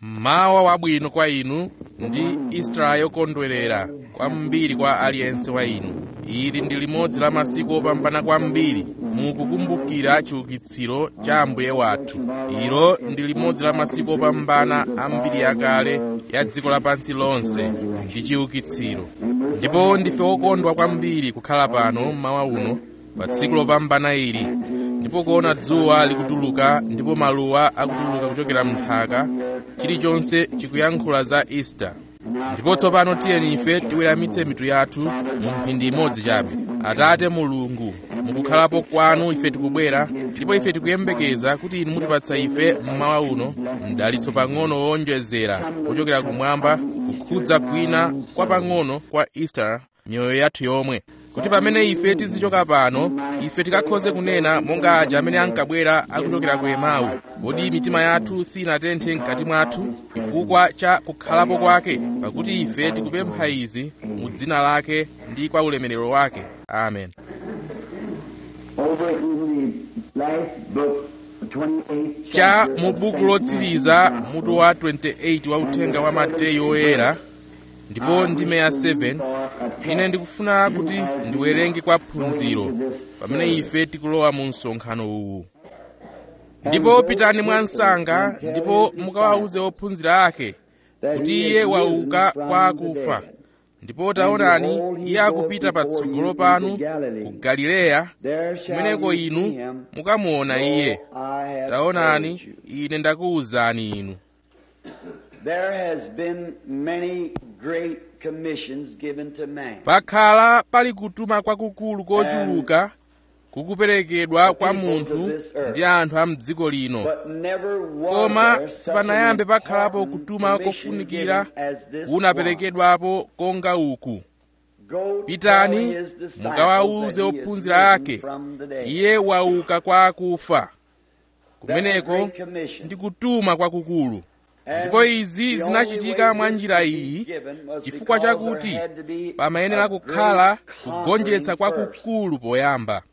mawa wabwino kwa inu ndi isitala yokondwerera kwambiri kwa aliyense wa inu ili ndi limodzi la masiku opambana kwambiri mukukumbukira chiukitsiro cha ambuye wathu ilo ndi limodzi la masiku opambana ambiri yakale ya dziko lapansi lonse ndi chiukitsiro ndipo ndife okondwa kwambiri kukhala pano mmawa uno pa tsiku lopambana ili ndipo kuona dzuwa likutuluka ndipo maluwa akutuluka kuchokera mnthaka chilichonse chikuyankhula za easter ndipo tsopano tiyeni ife tiweramitse mitu yathu mu mphindi imodzi chabe atate mulungu mukukhalapo kwanu ife tikubwera ndipo ife tikuyembekeza kuti inu mutipatsa ife mmawa uno mdalitso pang'ono wowonjezera kuchokera kumwamba kukhudza kwina kwa pang'ono kwa easter miyoyo yathu yomwe kuti pamene ife tizichoka pano ife tikakhoze kunena monga aja amene ankabwera akuchokera ku emau kodi mitima yathu sinatenthe mkati mwathu chifukwa cha kukhalapo kwake pakuti ife tikupempha izi mu dzina lake ndi kwa ulemerero wake amen Over in the last book, 28th cha chapter mu of buku St. lotsiriza Matthew, mutu wa 28 wa uthenga wa mateyu oyera ndipo ndime ya 7 ine ndikufuna kuti ndiwerenge kwa phunziro pamene ife tikulowa mu msonkhano uwu ndipo pitani mwa msanga ndipo mukawawuze ophunzira ake kuti iye wauka kwa akufa ndipo taonani iye akupita patsogolo panu ku galileya kumeneko inu mukamuona iye taonani ine ndakuwuzani inu There has been many great commissions given to man. pakhala pali kutuma kwakukulu kochuluka kukuperekedwa kwa munthu ndi anthu a mdziko lino But never was koma there such sipanayambe an pakhalapo important kutuma commission kofunikira given as this one. kunaperekedwapo konga uku Go pitani tell his disciples mukawawuze that he is ophunzira risen ake from the dead. iye wauka kwa akufa That's a kumeneko great commission. ndi kutuma kwakukulu And ndipo izi the zinachitika only mwa way njira this iyi was given was chifukwa because chakuti there had to be pamayenera a kukhala great kugonjetsa conquering first. kwakukulu poyamba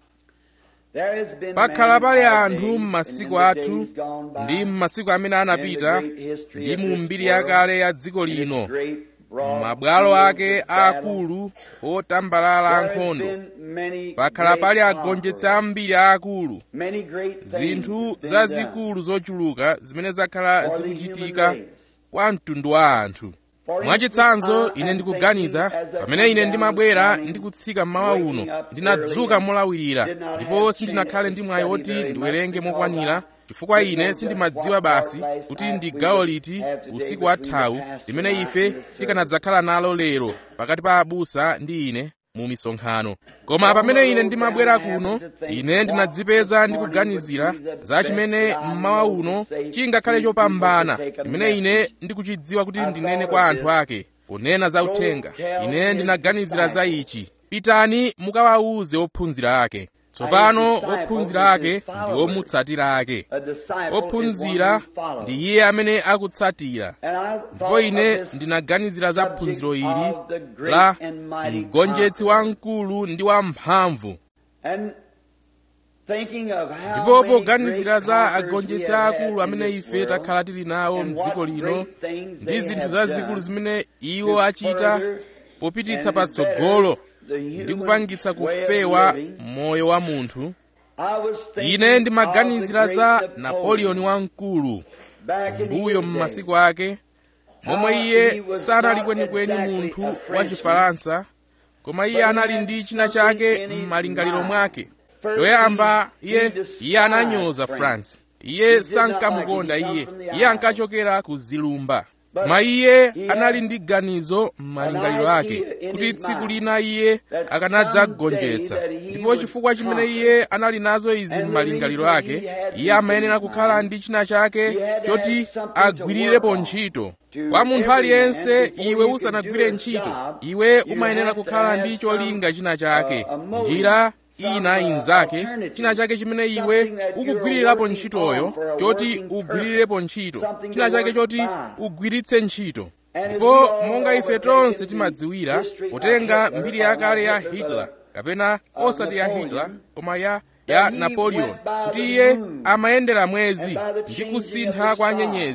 There has been pakhala many pali our anthu days m'masiku and in the athu days gone by, ndi m'masiku amene in the anapita great history ndi of mu this mbiri world, yakale ya dziko in its lino great, broad mabwalo fields ake of battle, aakulu otambalala there has ankhondo been many pakhala great pali agonjetsi conquerors, ambiri aakulu many great things zinthu has been zazikulu zochuluka zimene zakhala done for the zikuchitika human race. kwa mtundu wa anthu For mwachitsanzo instance, ine I am ndikuganiza thinking as I pamene come ine down ndimabwera this morning, ndi kutsika mmawa waking uno up ndinadzuka early, molawirira did not ndipo have sindinakhale chance ndi to mwayi study woti very much ndiwerenge because mokwanira I chifukwa didn't ine know sindimadziwa what part basi last kuti night ndi we gawo would liti have today usiku between the wathawu pastor limene and I ife in this service. tikanadzakhala nalo lero pakati pa abusa ndi ine mu misonkhano koma pamene ine ndimabwera kuno ine ndinadzipeza ndikuganizira za chimene mmawa uno chingakhale chopambana chimene ine ndikuchidziwa kuti ndinene kwa anthu ake kunena za uthenga ine ndinaganizira za ichi pitani mukawawuze ophunzira ake tsopano ophunzira ake ndi omutsatira ake A disciple is ophunzira one who follows. ndi iye amene akutsatira And I thought ndipo ine of this ndinaganizira za subject phunziro ili of the great la and mighty mgonjetsi conqueror. wamkulu ndi wamphamvu And thinking of how ndipo many poganizira great za conquerors agonjetsi we have akulu had in amene this ife world, takhala tili nawo and mdziko what lino great things ndi they zinthu have zazikulu done zimene to iwo achita further popititsa and patsogolo better the ndi human kupangitsa way of kufewa living. moyo wa munthu I was thinking ine ndimaganizira of the za great napoleon wamkulu back in mbuyo his m'masiku day. ake momwe How iye he was sanali not kwenikweni exactly munthu a wa Frenchman, chifaransa koma iye but he anali had ndi china something chake in his m'malingaliro mind. mwake First, choyamba he- iye he despised iye ananyoza France. france He iye did not sankamukonda like it. He iye come from the iye islands. ankachokera ku zilumba But koma iye he anali had ndi ganizo m'malingaliro an ake idea in kuti his tsiku mind lina iye that akanadzagonjetsa someday that he ndipo would chifukwa chimene conquer. iye anali nazo izi And the m'malingaliro reason ake he had iye these amayenera in his kukhala mind, ndi china chake he had to choti have something to agwirirepo work on. ntchito To kwa munthu every aliyense man, before iwe you can usanagwire do a ntchito job, iwe you umayenera have to kukhala have ndi cholinga china some, chake uh, a motive, njira some, ina uh, inzake alternative, china chake chimene iwe something that you're ukugwirirapo working ntchitoyo on for a choti working ugwirirepo ntchito something china to chake work choti by. ugwiritse ntchito And as ndipo we all monga know, ife we're tonse taking the timadziwira history of potenga Hitler, mbiri or yakale ya not Hitler, hitler but kapena of osati ya Napoleon, hitler koma ya ya that he napoleon went by kuti the iye moon amayendera mwezi and by the ndi changing kusintha of the kwa stars. nyenyezi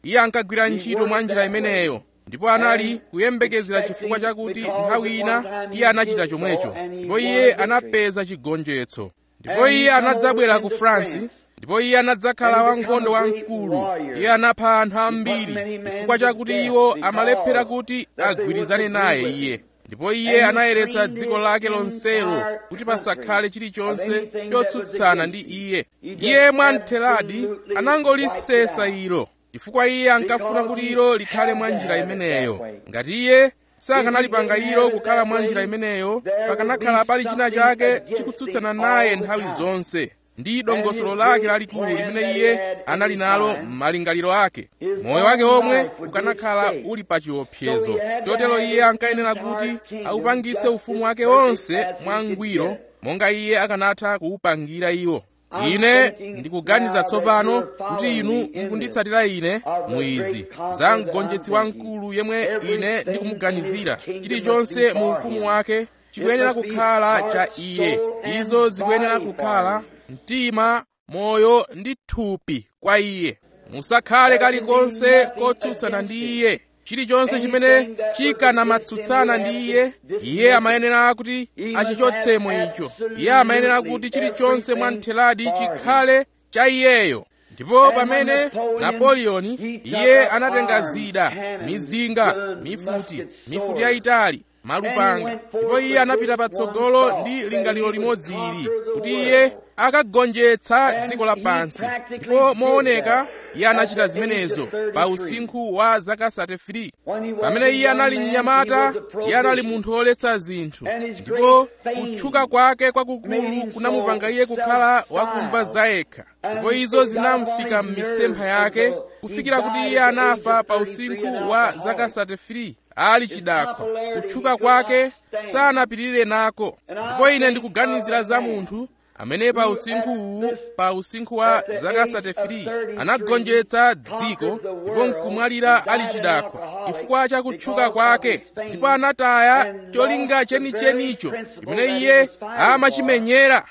iye ankagwira ntchito mwa njira imeneyo ndipo anali kuyembekezera chifukwa chakuti nthawi ina iye anachita chomwecho ndipo iye anapeza chigonjetso ndipo iye anadzabwera ku france ndipo iye anadzakhala wankhondo wamkulu iye anapha anthu ambiri chifukwa chakuti iwo amalephera kuti agwirizane naye iye ndipo iye anayeretsa dziko lake lonselo kuti pasakhale chilichonse chotsutsana ndi iye iye mwamtheradi anangolisesa ilo chifukwa iye ankafuna kuti ilo likhale mwa njira imeneyo ngati iye sakanalipanga ilo kukhala mwa njira imeneyo pakanakhala pali china chake chikutsutsana naye nthawi zonse ndi dongosolo lake lalikulu limene iye anali nalo m'malingaliro ake moyo wake omwe ukanakhala uli pa chiopsezo chotero iye ankayenera kuti awupangitse ufumu wake wonse mwangwiro monga iye akanatha kuwupangira iwo ine ndikuganiza tsopano kuti inu mukunditsatira ine muizi za mgonjetsi wamkulu yemwe ine ndikumuganizira chilichonse mu ufumu wake chikuyenera kukhala cha iye izo zikuyenera kukhala mtima moyo ndi thupi kwa iye musakhale kalikonse kotsutsana ndi iye chilichonse chimene chikanamatsutsana ndi iye iye amayenera kuti achichotsemo icho iye amayenera kuti chilichonse mwamtheradi chikhale cha iyeyo ndipo pamene napoleoni iye anatenga zida mizinga mifuti mifuti yayitali malupanga ndipo iye anapita patsogolo ndi lingaliro limodzi ili kuti iye akagonjetsa dziko lapansi ndipo mooneka iye anachita zimenezo pa usinkhu wa zaka 33 pamene iye anali mnyamata iye anali munthu woletsa zinthu ndipo kutchuka kwake kwakukulu kunamupanga iye kukhala wakumva zayekha ndipo izo zinamfika m'mitsempha yake kufikira kuti iye anafa pa usinkhu wa zaka 33 ali chidakwa kutchuka kwake sanapitirire nako ndipo ine ndikuganizira za munthu amene pa usinkhu uwu pa usinkhu wa zaka 33 anagonjetsa dziko ndipo nkumwalira ali chidakwa chifukwa cha kutchuka kwake ndipo anataya cholinga chenichenicho chimene iye amachimenyera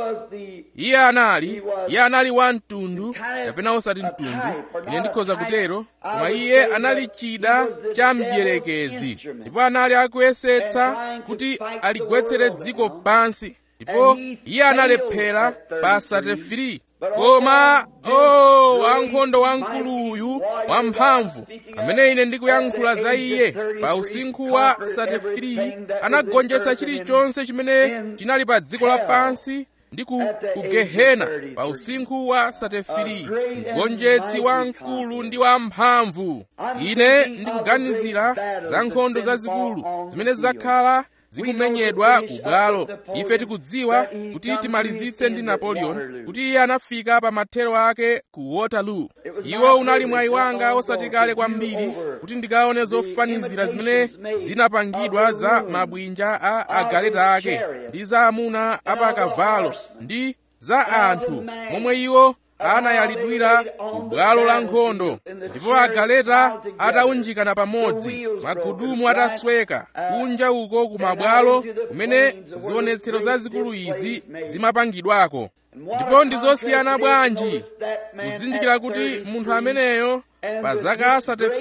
iye anali iye anali wa mtundu kapena osati mtundu ine ndikhoza kutero koma iye anali chida cha mdierekezi ndipo anali akuyesetsa kuti aligwetsere dziko pansi ndipo iye analephera pa 33 koma o wankhondo wamkuluyu wamphamvu amene ine ndikuyankhula za iye pa usinkhu wa 33 anagonjetsa chilichonse chimene chinali pa dziko lapansi ndi ku gehena pa usinkhu wa 33 mgonjetsi wamkulu ndi wamphamvu ine ndikuganizira za nkhondo zazikulu zimene zakhala zikumenyedwa ku bwalo ife tikudziwa kuti timalizitse ndi napoleon kuti iye anafika pa mathero ake ku waterloo iwo unali mwayi wanga osati kale kwambiri kuti ndikaone zofanizira zimene zinapangidwa za mabwinja a agaleta ake ndi za amuna apakavalo ndi za anthu momwe iwo anayalidwira ku bwalo la nkhondo ndipo agaleta ataunjikana pamodzi magudumu atasweka kunja uko ku mabwalo kumene zionetsero zazikulu izi zimapangidwako ndipo ndi zosiyana bwanji kuzindikira kuti munthu ameneyo pa zaka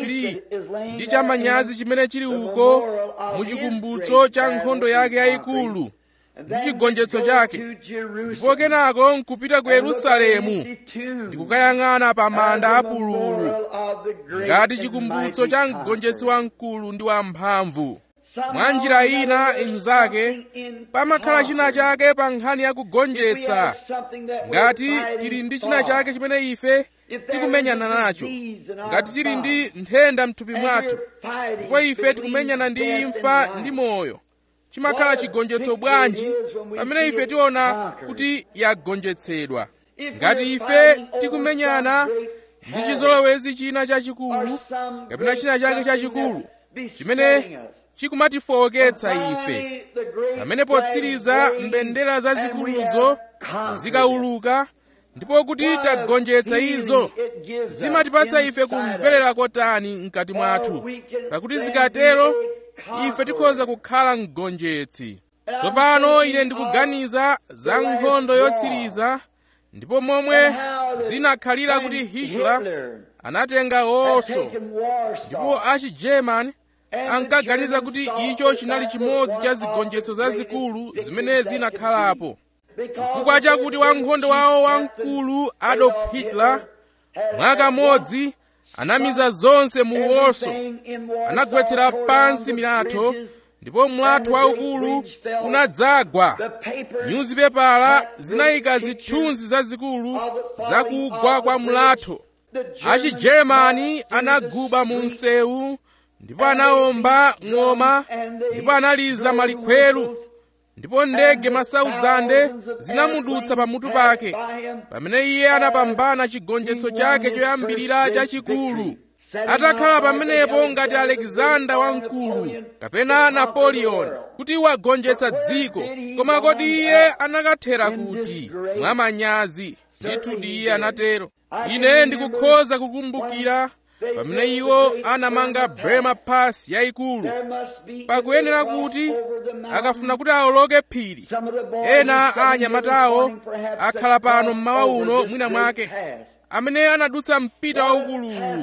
33 ndi chamanyazi chimene chili uko muchikumbutso cha nkhondo yake yayikulu ndi chigonjetso chake ndipo kenako nkupita ku yerusalemu ndikukayang'ana pa manda apululu ngati chikumbutso cha mgonjetsi wamkulu ndi wamphamvu mwa njira ina imzake pamakhala china chake pa nkhani ya kugonjetsa ngati tili ndi china chake chimene ife tikumenyana nacho ngati tili ndi nthenda mthupi mwathu ndipo ife tikumenyana ndi imfa ndi moyo chimakhala chigonjetso bwanji pamene ife tiona kuti yagonjetsedwa ngati ife tikumenyana ndi chizolowezi china chachikulu kapena china chake chachikulu chimene chikumatifowoketsa ife pamene potsiriza mbendera zazikuluzo zikauluka ndipo kuti tagonjetsa izo zimatipatsa ife kumverera kotani mkati mwathu pakuti zikatero ife tikhoza kukhala mgonjetsi tsopano ine ndikuganiza za nkhondo yotsiriza ndipo momwe zinakhalira kuti hitler anatenga had oso taken war ndipo stars. achigerman And the ankaganiza Germans kuti thought icho that chinali that chimodzi was cha one zigonjetso of the zazikulu greatest zimene victories that zinakhalapo could be. chifukwa Because chakuti of their wankhondo chief wawo captain, wamkulu adolf Adolf hitler had mwaka at modzi anamiza zonce mu woso everything in Warsaw anagwetsera tore pansi down the milatho bridges, ndipo mlatho waukulu unadzagwa the papers nyuzipepala zinayika zithunzi zazikulu zakugwa kwa mlatho achigermani anaguba mu msewu ndipo anawomba ng'oma ndipo analiza malikhweru ndipo ndege masauzande zinamudutsa pamutu pake pamene iye anapambana chigonjetso chake choyambirira chachikulu atakhala pamenepo ngati alexander wamkulu kapena napoleon kuti wagonjetsa dziko koma kodi iye anakathera kuti mwa manyazi ndithudi iye anatero ine ndikukhoza kukumbukira pamene iwo anamanga brema pass yayikulu pakuyenera kuti akafuna kuti awoloke phiri ena a anyamatawo akhala pano mmawa uno mwina mwake amene anadutsa mpita waukuluwu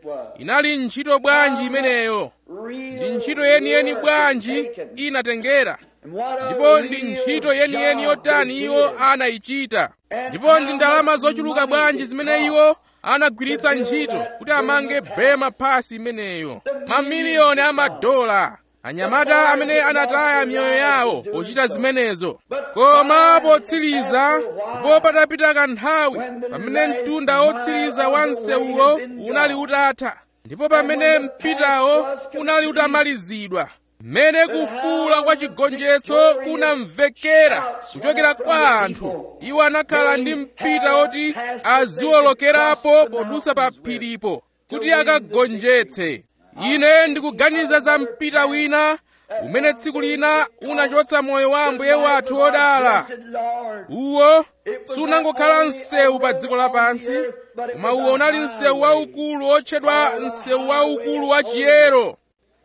inali ntchito bwanji imeneyo ndi ntchito yeniyeni bwanji inatengera ndipo ndi ntchito yeniyeni yotani iwo anayichita ndipo ndi ndalama zochuluka bwanji zimene iwo anagwiritsa ntchito kuti amange brema pass imeneyo mamiliyoni amadola anyamata amene anataya miyoyo yawo pochita zimenezo koma potsiriza ndipo patapita kanthawi pamene mtunda wotsiriza wa msewuwo unali utatha ndipo pamene mpitawo unali utamalizidwa mmene kufuula kwa chigonjetso kunamvekera kuchokera kwa anthu iwo anakhala ndi mpita woti aziwolokerapo podusa pa phiripo kuti akagonjetse ine ndikuganiza za mpita wina umene tsiku lina unachotsa moyo wa ambuye wathu wodala uwo sunangokhala msewu pa dziko lapansi koma uwo unali msewu waukulu otchedwa msewu waukulu wa chiyero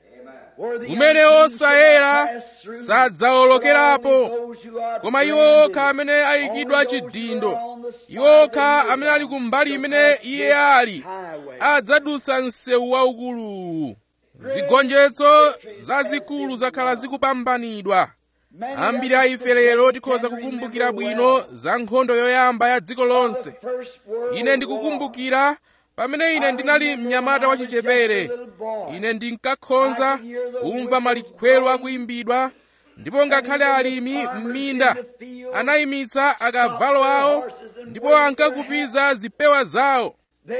umene osayera sadzawolokerapo koma iwo okha amene ayikidwa chidindo iwo okha amene ali kumbali imene iye ali adzadutsa msewu waukuluwu zigonjetso zazikulu zakhala zikupambanidwa ambiri a ife lero tikhoza kukumbukira bwino za nkhondo yoyamba ya dziko lonse ine ndikukumbukira pamene ine ndinali mnyamata wachichepere ine ndinkakhonza kumva malikhwelo akuyimbidwa ndipo ngakhale alimi m'minda anayimitsa akavalo awo ndipo ankakupiza zipewa zawo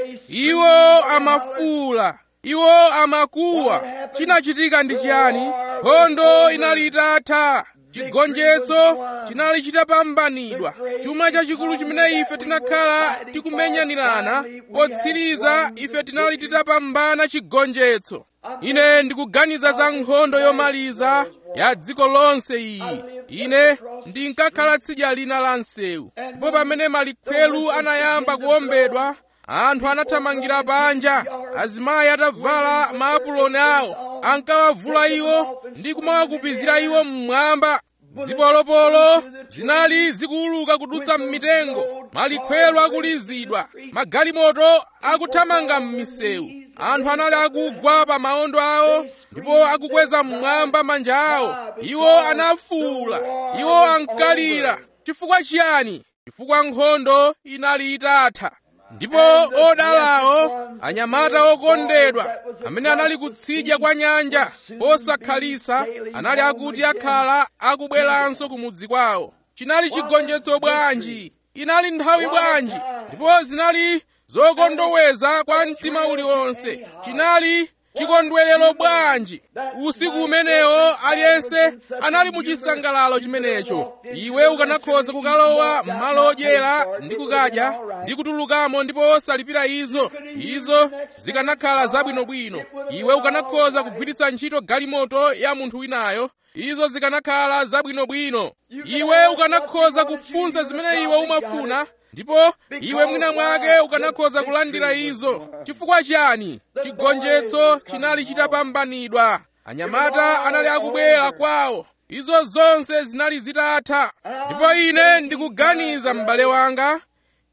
iwo amafuula iwo amakuwa chinachitika ndi chiyani nkhondo inali itatha chigonjetso chinali chitapambanidwa chuma chachikulu chimene ife tinakhala tikumenyanirana potsiriza ife tinali titapambana chigonjetso ine ndikuganiza za nkhondo yomaliza ya dziko lonse iyi ine ndinkakhala tsidya lina la msewu ndipo pamene malikhwelu anayamba kuwombedwa anthu anathamangira panja azimayi atavala maapuloni awo ankawavula iwo ndi kumawakupizira iwo mmwamba zipolopolo zinali zikuuluka kudutsa m'mitengo malikhwelo akulizidwa magalimoto akuthamanga m'misewu anthu anali akugwa pa maondo awo ndipo akukweza mmwamba manja awo iwo anafuwula iwo ankalira chifukwa chiyani chifukwa nkhondo inali itatha ndipo odalawo anyamata okondedwa amene anali kutsidya kwa nyanja posakhalitsa anali akuti akhala akubweranso kumudzi kwawo chinali chigonjetso bwanji inali nthawi bwanji ndipo zinali zokondoweza kwa mtima uliwonse chinali chikondwerero bwanji usiku umenewo aliyense anali mu chisangalalo chimenecho iwe ukanakhoza kukalowa m'malo odyera ndi kukadya ndi kutulukamo ndipo osalipira izo izo zikanakhala zabwinobwino iwe ukanakhoza kugwiritsa ntchito galimoto ya munthu winayo izo zikanakhala zabwinobwino iwe ukanakhoza kufunsa zimene iwe umafuna ndipo iwe mwina mwake ukanakhoza kulandira izo chifukwa chiyani chigonjetso chinali chitapambanidwa anyamata anali akubwera kwawo izo zonse zinali zitatha ndipo ine ndikuganiza m'bale wanga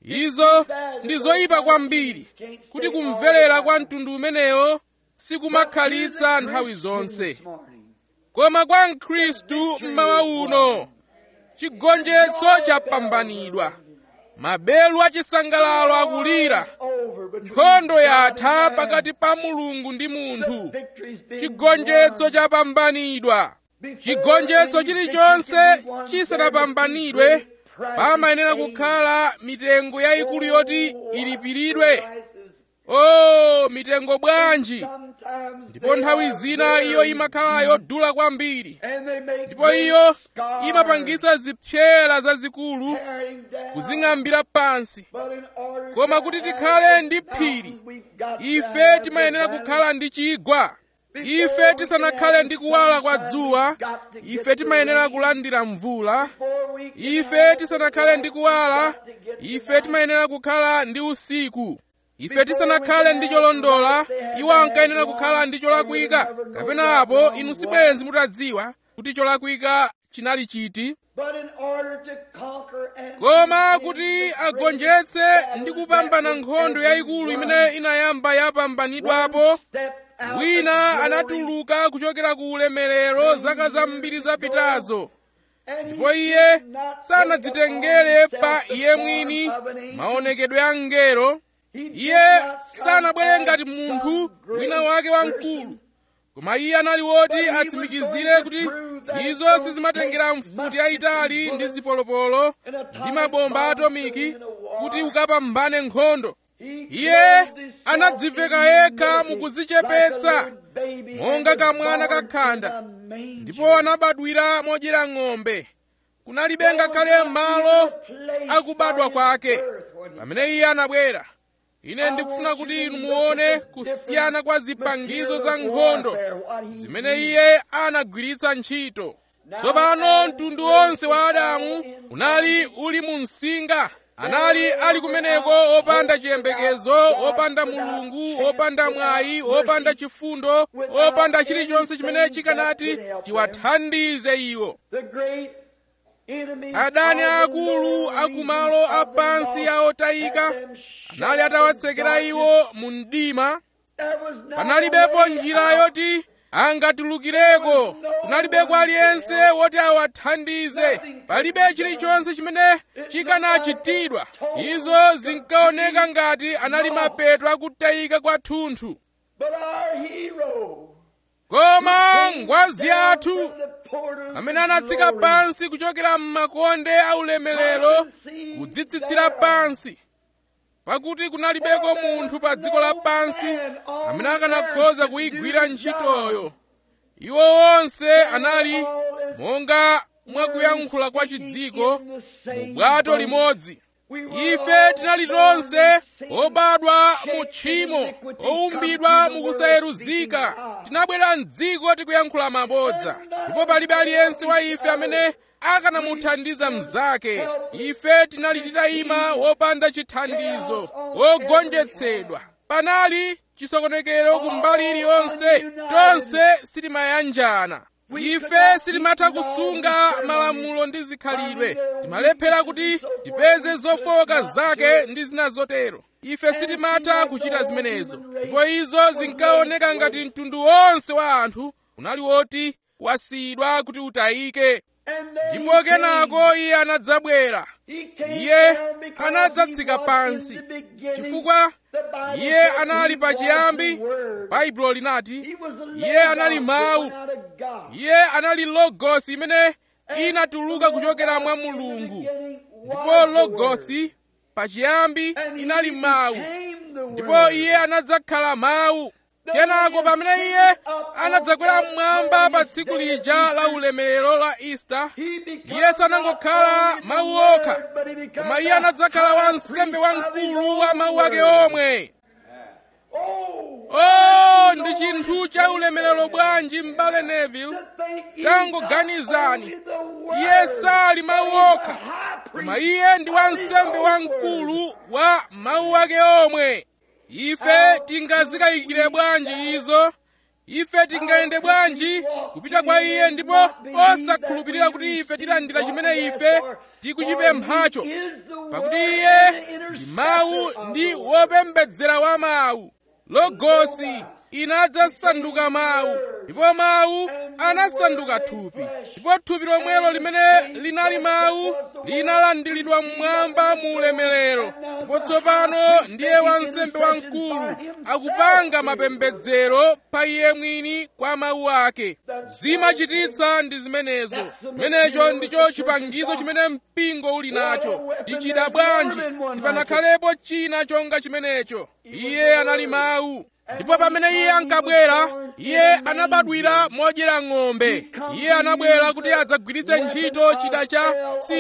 izo ndi zoyipa kwambiri kuti kumverera kwa mtundu umenewo sikumakhalitsa nthawi zonse koma kwa mkhristu mmawa uno chigonjetso chapambanidwa mabelu achisangalalo akulira nkhondo yatha pakati pa mulungu ndi munthu chigonjetso chapambanidwa chigonjetso chilichonse chisanapambanidwe pamayenera kukhala mitengo yayikulu yoti ilipiridwe o mitengo bwanji ndipo nthawi zina iyo imakhala yodula kwambiri ndipo iyo imapangitsa zipyera zazikulu kuzing'ambira pansi koma kuti tikhale ndi phiri ife timayenera kukhala ndi chigwa ife tisanakhale ndi kuwala kwa dzuwa ife timayenera kulandira mvula ife tisanakhale ndi kuwala ife timayenera kukhala ndi usiku ife tisanakhale ndi cholondola iwo ankayenera kukhala ndi cholakwika kapena apo inu sibwenzi mutadziwa kuti cholakwika chinali chiti koma kuti agonjetse ndi kupambana nkhondo yayikulu imene inayamba yapambanidwapo wina anatuluka kuchokera ku ulemerero zaka zambiri zapitazo ndipo iye sanadzitengere pa iye mwini maonekedwe a mngelo iye sanabwere ngati munthu wina wake wamkulu koma iye anali woti atsimikizire kuti izo sizimatengera mfuti yayitali ndi zipolopolo ndi mabomba atomiki kuti ukapambane nkhondo iye anadziveka yekha mukuzichepetsa monga kamwana kakhanda ndipo anabadwira modyera ng'ombe kunalibe ngakhale malo akubadwa kwake pamene iye anabwera ine ndikufuna kuti inu muone kusiyana kwa zipangizo za nkhondo zimene iye anagwiritsa ntchito tsopano mtundu wonse wa adamu unali uli mu msinga anali ali kumeneko opanda chiyembekezo opanda mulungu opanda mwayi opanda chifundo opanda chilichonse chimene chikanati chiwathandize iwo adani akulu akumalo apansi aotayika anali atawatsekera iwo mu mdima panalibepo njira yoti angatulukireko kunalibeko aliyense woti awathandize palibe chilichonse chimene chikanachitidwa izo zinkaoneka ngati anali mapeto akutayika kwathunthu koma ngwazi athu amene anatsika pansi kuchokera m'makonde aulemerero kudzitsitsira pansi pakuti kunalibeko munthu pa dziko lapansi amene akanakhoza kuyigwira ntchitoyo iwo onse anali monga mwakuyankhula kwa chidziko mu bwato limodzi ife tinali tonse obadwa mu tchimo oumbidwa mukusayeruzika tinabwera mdziko tikuyankhula mabodza ndipo palibe aliyense wa ife amene akanamuthandiza mnzake ife tinali titayima wopanda chithandizo wogonjetsedwa panali chisokonekero kumbali iliyonse tonse sitimayanjana ife sitimatha kusunga malamulo ndi zikhalidwe timalephera kuti tipeze zofowoka zake ndi zina zotero ife sitimatha kuchita zimenezo ndipo izo zinkaoneka ngati mtundu wonse wa anthu unali woti wasiyidwa kuti utayike ndipo kenako iye anadzabwera iye anadzatsika pansi chifukwa iye anali pachiyambi baibulo linati iye anali mawu iye anali logosi imene inatuluka kuchokera mwa mulungu ndipo logosi pachiyambi inali mawu ndipo iye anadzakhala mawu kenako pamene iye anadzakwera mmwamba pa tsiku lija la ulemerero la ista iye sanangokhala mawu okha koma iye anadzakhala wansembe wamkulu wa mawu ake omwe oh ndi chinthu cha ulemerero bwanji m'bale neville tangoganizani iye sali mawu okha koma iye ndi wansembe wamkulu wa mawu ake omwe ife tingazikayikire bwanji izo ife tingayende bwanji kupita kwa iye ndipo osakhulupirira kuti ife tilandira chimene ife tikuchipemphacho pakuti iye ndi mawu ndi wopembedzera wa mawu logosi inadzasanduka mawu ndipo mawu anasanduka thupi ndipo thupi lomwelo limene linali mawu linalandiridwa mmwamba mu ulemerero ndipo tsopano ndiye wansembe wamkulu akupanga mapembedzero pa iye mwini kwa mawu ake zimachititsa ndi zimenezo chimenecho ndicho chipangizo chimene mpingo uli nacho tichita bwanji sipanakhalepo china chonga chimenecho iye anali mawu ndipo pamene iye ankabwera iye anabadwira modyera ng'ombe iye anabwera kuti adzagwiritse ntchito chida cha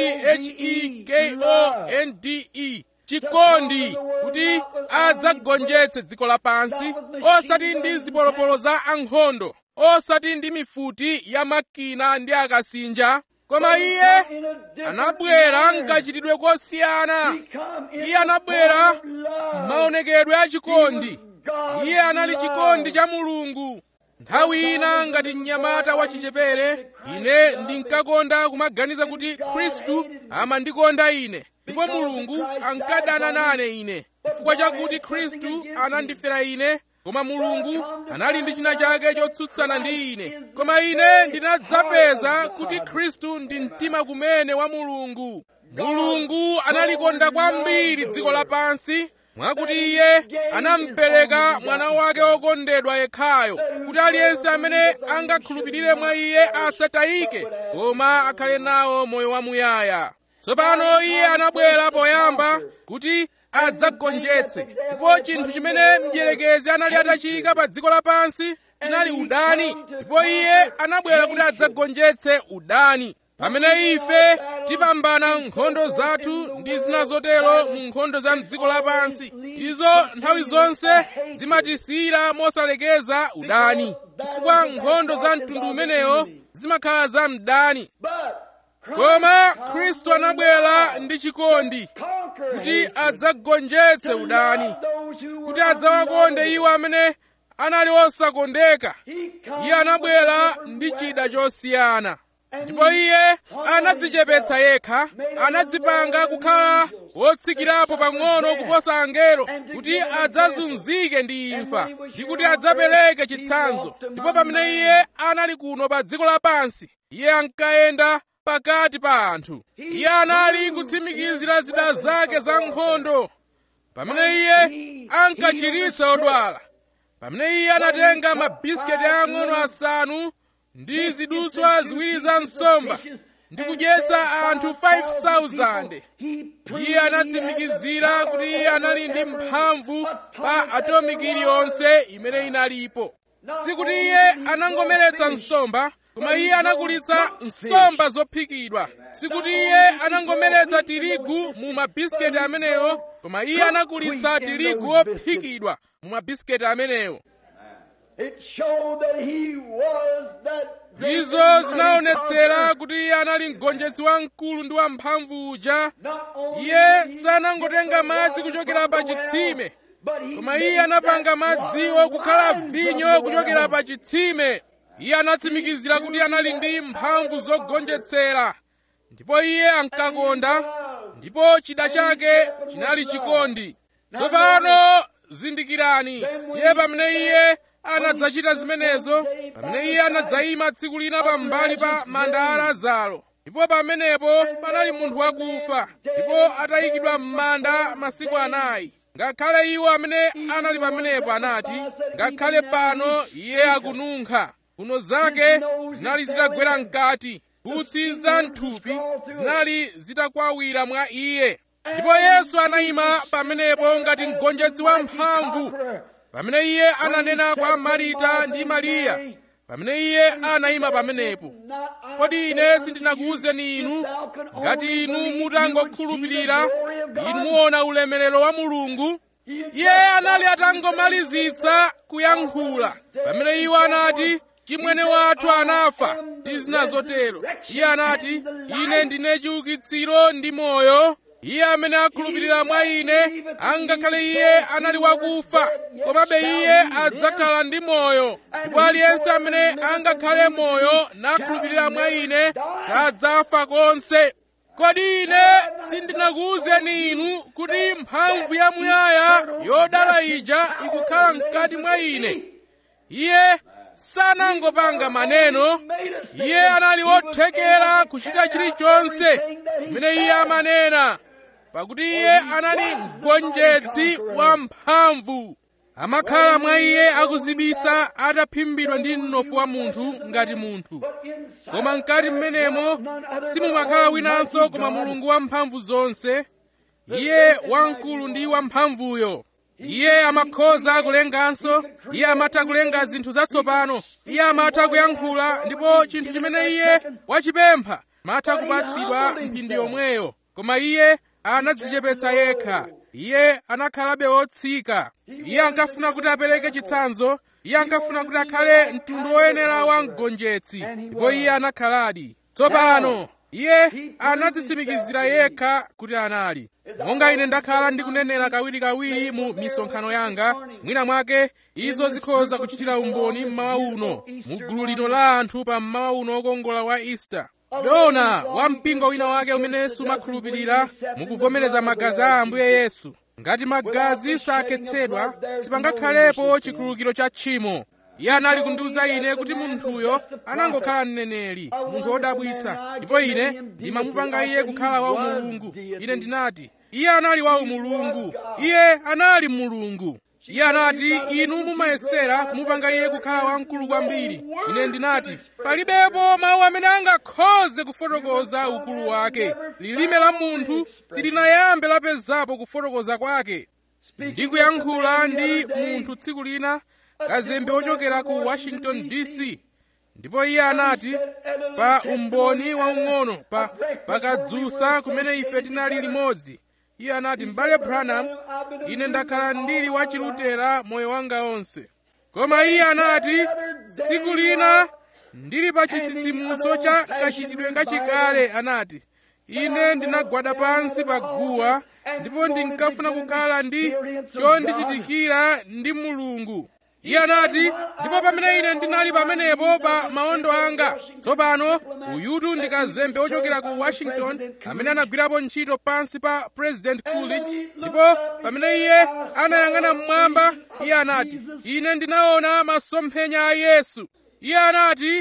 chekonde chikondi kuti adzagonjetse dziko lapansi osati ndi zipolopolo za ankhondo osati ndi mifuti ya makina ndi akasinja koma iye anabwera mkachitidwe kosiyana iye anabwera maonekedwe a chikondi iye anali chikondi cha mulungu nthawi ina ngati mnyamata wachichepere ine ndinkakonda kumaganiza kuti khristu amandikonda ine ndipo mulungu ankadana nane ine chifukwa chakuti khristu anandifera ine koma mulungu anali ndi china chake chotsutsana ndi ine koma ine ndinadzapeza kuti khristu ndi mtima kumene wa mulungu mulungu analikonda kwambiri dziko lapansi mwakuti iye anampereka mwana wake wokondedwa yekhayo kuti aliyense amene angakhulupirire mwa iye asatayike koma akhale nawo moyo wamuyaya tsopano iye anabwera poyamba kuti adzagonjetse ndipo chinthu chimene mdierekezi anali atachiyika pa dziko lapansi chinali udani ndipo iye anabwera kuti adzagonjetse udani pamene ife tipambana nkhondo zathu ndi zina zotero mu nkhondo za mdziko lapansi izo nthawi zonse zimatisiyira mosalekeza udani chifukwa nkhondo za mtundu umenewo zimakhala za mdani koma khristu anabwera ndi chikondi kuti adzagonjetse udani kuti adzawakonde iwo amene anali osakondeka iye anabwera ndi chida chosiyana ndipo iye anadzichepetsa yekha anadzipanga kukhala wotsikirapo pang'ono kuposa angelo kuti adzazunzike ndi imfa ndi kuti adzapereke chitsanzo ndipo pamene iye anali kuno pa dziko lapansi iye ankayenda pakati pa anthu iye anali kutsimikizira zida zake za nkhondo pamene iye ankachiritsa odwala pamene iye anatenga mabisiketi ang'ono asanu ndi zidutswa ziwiri za nsomba ndi kudyetsa anthu 5,000 iye anatsimikizira kuti iye anali ndi mphamvu pa atomiki iliyonse imene inalipo sikuti iye anangomeretsa nsomba koma iye anakulitsa nsomba zophikidwa sikuti iye anangomeretsa tirigu mu mabisiketi amenewo koma iye anakulitsa tirigu wophikidwa mu mabisiketi amenewo izo zinaonetsera kuti iye anali mgonjetsi wamkulu ndi wamphamvu uja iye sanangotenga madzi kuchokera pa chitsime koma iye anapanga madziwo kukhala vinyo kuchokera pa chitsime iye anatsimikizira kuti anali ndi mphamvu zogonjetsera ndipo iye ankakonda ndipo chida chake chinali chikondi tsopano zindikirani iye pamene iye anadzachita zimenezo pamene iye anadzayima tsiku lina pambali pa manda a lazaro ndipo pamenepo panali munthu wakufa ndipo atayikidwa m'manda masiku anayi ngakhale iwo amene anali pamenepo anati ngakhale pano iye akununkha mphuno zake zinali zitagwera mkati mphutsi za mthupi zinali zitakwawira mwa iye ndipo yesu anayima pamenepo ngati mgonjetsi wamphamvu pamene iye ananena kwa marita ndi mariya pamene iye anayima pamenepo kodi ine sindinakuwuzeni inu ngati inu mutangokhulupirira inu muona ulemerero wa mulungu iye anali atangomalizitsa kuyankhula pamene iwo anati chimwene wathu anafa ndi zina zotero iye anati ine ndine chiukitsiro ndi moyo iye amene akhulupirira mwa ine angakhale iye anali wakufa komabe iye adzakhala ndi moyo ndipo aliyense amene angakhale moyo nakhulupirira mwa ine sadzafa konse kodi ine sindinakuwuzeni inu kuti mphamvu yamuyaya yodala ija ikukhala mkati mwa ine iye sanangopanga maneno iye anali wothekera kuchita chilichonse chimene iye amanena pakuti iye anali mgonjetsi wa mphamvu amakhala mwa iye akuzibisa ataphimbidwa ndi mnofu wa munthu ngati munthu koma mkati mmenemo simumakhala winanso koma mulungu wamphamvu zonse iye wamkulu ndi wamphamvuyo iye amakhoza kulenganso iye amatha kulenga zinthu zatsopano iye amatha kuyankhula ndipo chinthu chimene iye wachipempha matha kupatsidwa mphindi yomweyo koma iye anadzichepetsa yekha iye anakhalabe wotsika iye ankafuna kuti apereke chitsanzo iye ankafuna kuti akhale mtundu woyenera wa mgonjetsi ndipo iye anakhaladi tsopano iye anadzisimikizira yekha kuti anali monga ine ndakhala ndikunenera kawirikawiri mu misonkhano yanga mwina mwake izo zikhoza kuchitira umboni mmawa uno mu gulu lino la anthu pa mmawa uno wokongola wa easter dona wa mpingo wina wake umene sumakhulupirira mukuvomereza magazi a ambuye yesu ngati magazi sakhetsedwa sipangakhalepo chikhululukiro cha tchimo iye anali kundiwuza ine kuti munthuyo anangokhala mneneri munthu wodabwitsa ndipo ine ndimamupanga iye kukhala wa umulungu ine ndinati iye anali wa umulungu iye anali mulungu iye anati inu mumayesera kumupanga iye kukhala wamkulu kwambiri ine ndinati palibepo mawu amene angakhoze kufotokoza ukulu wake lilime la munthu silinayambe lapezapo kufotokoza kwake ndikuyankhula ndi munthu tsiku lina kazembe wochokera ku washington dc ndipo iye anati pa umboni waung'ono pa pakadzusa kumene ife tinali limodzi iye anati m'bale branham ine ndakhala ndili wachilutera moyo wanga onse koma iye anati tsiku lina ndili pa chitsitsimutso cha kachitidwe kachikale anati ine ndinagwada pansi pa guwa ndipo ndinkafuna kukhala ndi chondichitikira ndi mulungu iye anati ndipo pamene ine ndinali pamenepo pa maondo anga tsopano uyutu ndi kazembe wochokera ku washington amene anagwirapo ntchito pansi pa president coolidge ndipo pamene iye anayang'ana mmwamba iye anati ine ndinaona masomphenya a yesu iye anati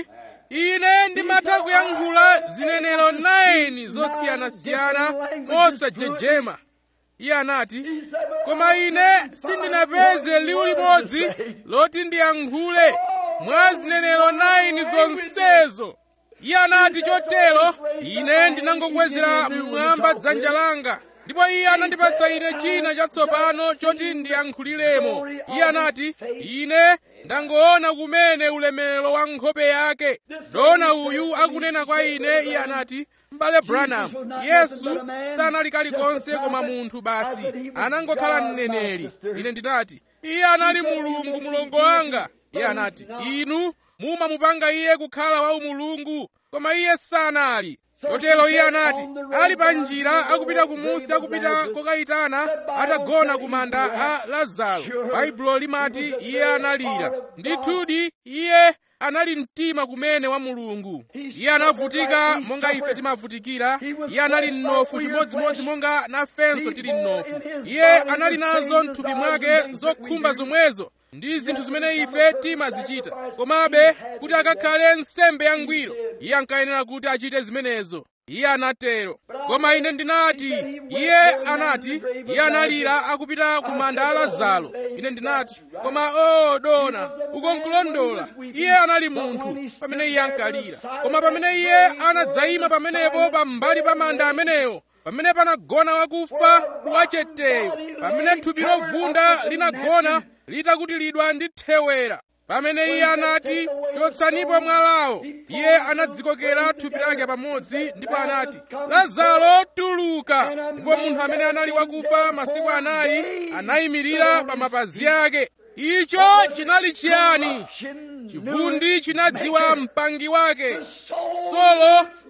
ine ndimatha kuyankhula zinenero 9 zosiyanasiyana mosajejema iye anati koma ine sindinapeze liwu limodzi loti ndiyankhule mwa zinenero 9 zonsezo iye anati chotero ine ndinangokwezera mmwamba dzanja langa ndipo iye anandipatsa ine china chatsopano choti ndiyankhuliremo iye anati ine ndangoona kumene ulemerero wa nkhope yake dona uyu akunena kwa ine iye anati m'bale branham yesu sanali kalikonse koma munthu basi anangokhala mneneri ine ndinati iye anali mulungu mulongo wanga iye anati inu mumamupanga iye kukhala wa umulungu koma iye sanali chotero iye anati ali pa njira akupita kumusi akupita kokayitana atagona ku manda a lazaro baibulo limati iye analira ndithudi iye anali mtima kumene wa mulungu iye anavutika monga ife timavutikira iye anali mnofu chimodzimodzi monga nafenso tili mnofu iye anali nazo mthupi mwake zokhumba zomwezo ndi zinthu zimene ife timazichita komabe kuti akakhale nsembe yangwiro iye ankayenera kuti achite zimenezo iye anatero koma ine ndinati iye anati iye analira akupita ku manda a lazaro ine ndinati koma o dona ukonkulondola iye anali munthu pamene iye ankalira koma pamene iye anadzayima pamenepo pambali pa manda amenewo pamene panagona wakufa wacheteyo pamene thupi lovunda linagona litakutilidwa ndi thewera pamene iye anati chotsanipo mwalawo iye anadzikokera thupi lake pamodzi ndipo anati lazaro tuluka ndipo munthu amene anali wakufa masiku anayi anayimirira pa mapazi ake icho chinali chiyani chivundi chinadziwa mpangi wake solo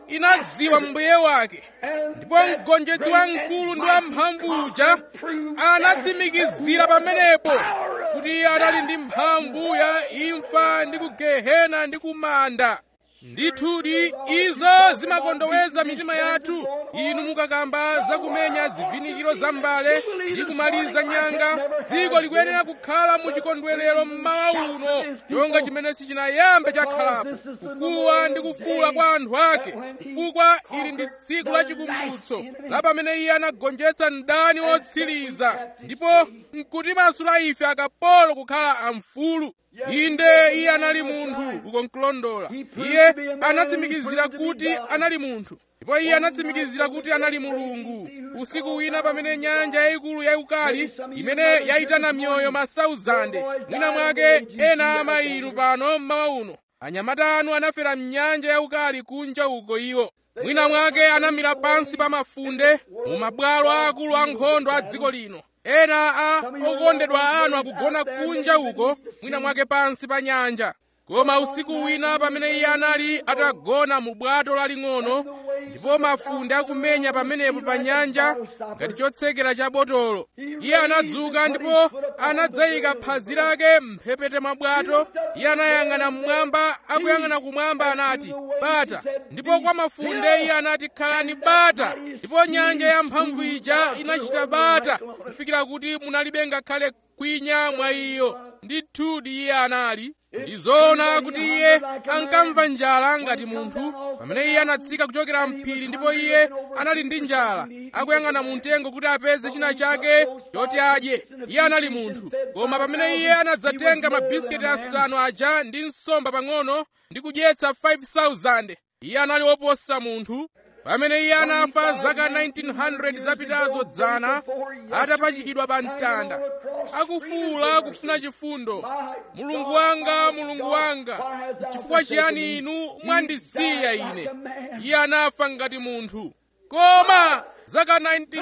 inadziwa mbuye wake ndipo mgonjetsi wamkulu ndi wamphamvu uja anatsimikizira pamenepo kuti iye anali ndi mphamvu ya imfa ndi kugehena ndi kumanda ndithudi izo zimakondoweza mitima yathu inu mukakamba zakumenya zivinikiro za mbale ndi kumaliza nyanga dziko likuyenera kukhala mu chikondwerero mmawa uno chonga chimene sichinayambe chakhalapo kukuwa ndi kufuula kwa anthu ake chifukwa ili ndi tsiku la chikumbutso la pamene iye anagonjetsa mdani wotsiriza ndipo nkutimasula ife akapolo kukhala amfulu inde iye anali munthu uko nkulondola iye anatsimikizira kuti anali munthu ndipo iye anatsimikizira kuti anali mulungu usiku wina pamene nyanja yayikulu yayikali imene yayitana mioyo masauzande mwina mwake ena ama inu pano mmawa uno anyamata anu anafera mnyanja yayikali kunja uko iwo mwina mwake anamira pansi pa mafunde mu mabwalo aakulu ankhondo a dziko lino ena a okondedwa anu akugona kunja uko mwina mwake pansi pa nyanja koma usiku wina pamene iye anali atagona mu bwato laling'ono ndipo mafunde akumenya pamenepo pa nyanja ngati chotsekera cha botolo iye anadzuka ndipo anadzayika phazi lake mphepete mwa bwato iye anayang'ana mmwamba akuyang'ana kumwamba anati bata ndipo kwa mafunde iye anati khalani bata ndipo nyanja yamphamvu ija inachita bata kufikira kuti munalibe ngakhale kwinya mwa iyo ndithudi iye anali ndizoona kuti iye ankamva njala ngati munthu pamene iye anatsika kuchokera mphiri ndipo iye anali ndi njala akuyang'ana mu mtengo kuti apeze china chake choti adye iye anali munthu koma pamene iye anadzatenga mabisiketi asanu aja ndi nsomba pang'ono ndi kudyetsa 5000 iye anali woposa munthu pamene iye anafa zaka 1900 zapitazo dzana atapachikidwa pa mtanda akufuwula kufuna chifundo mulungu wanga mulungu wanga chifukwa chiyani inu mwandisiya ine iye anafa ngati munthu koma zaka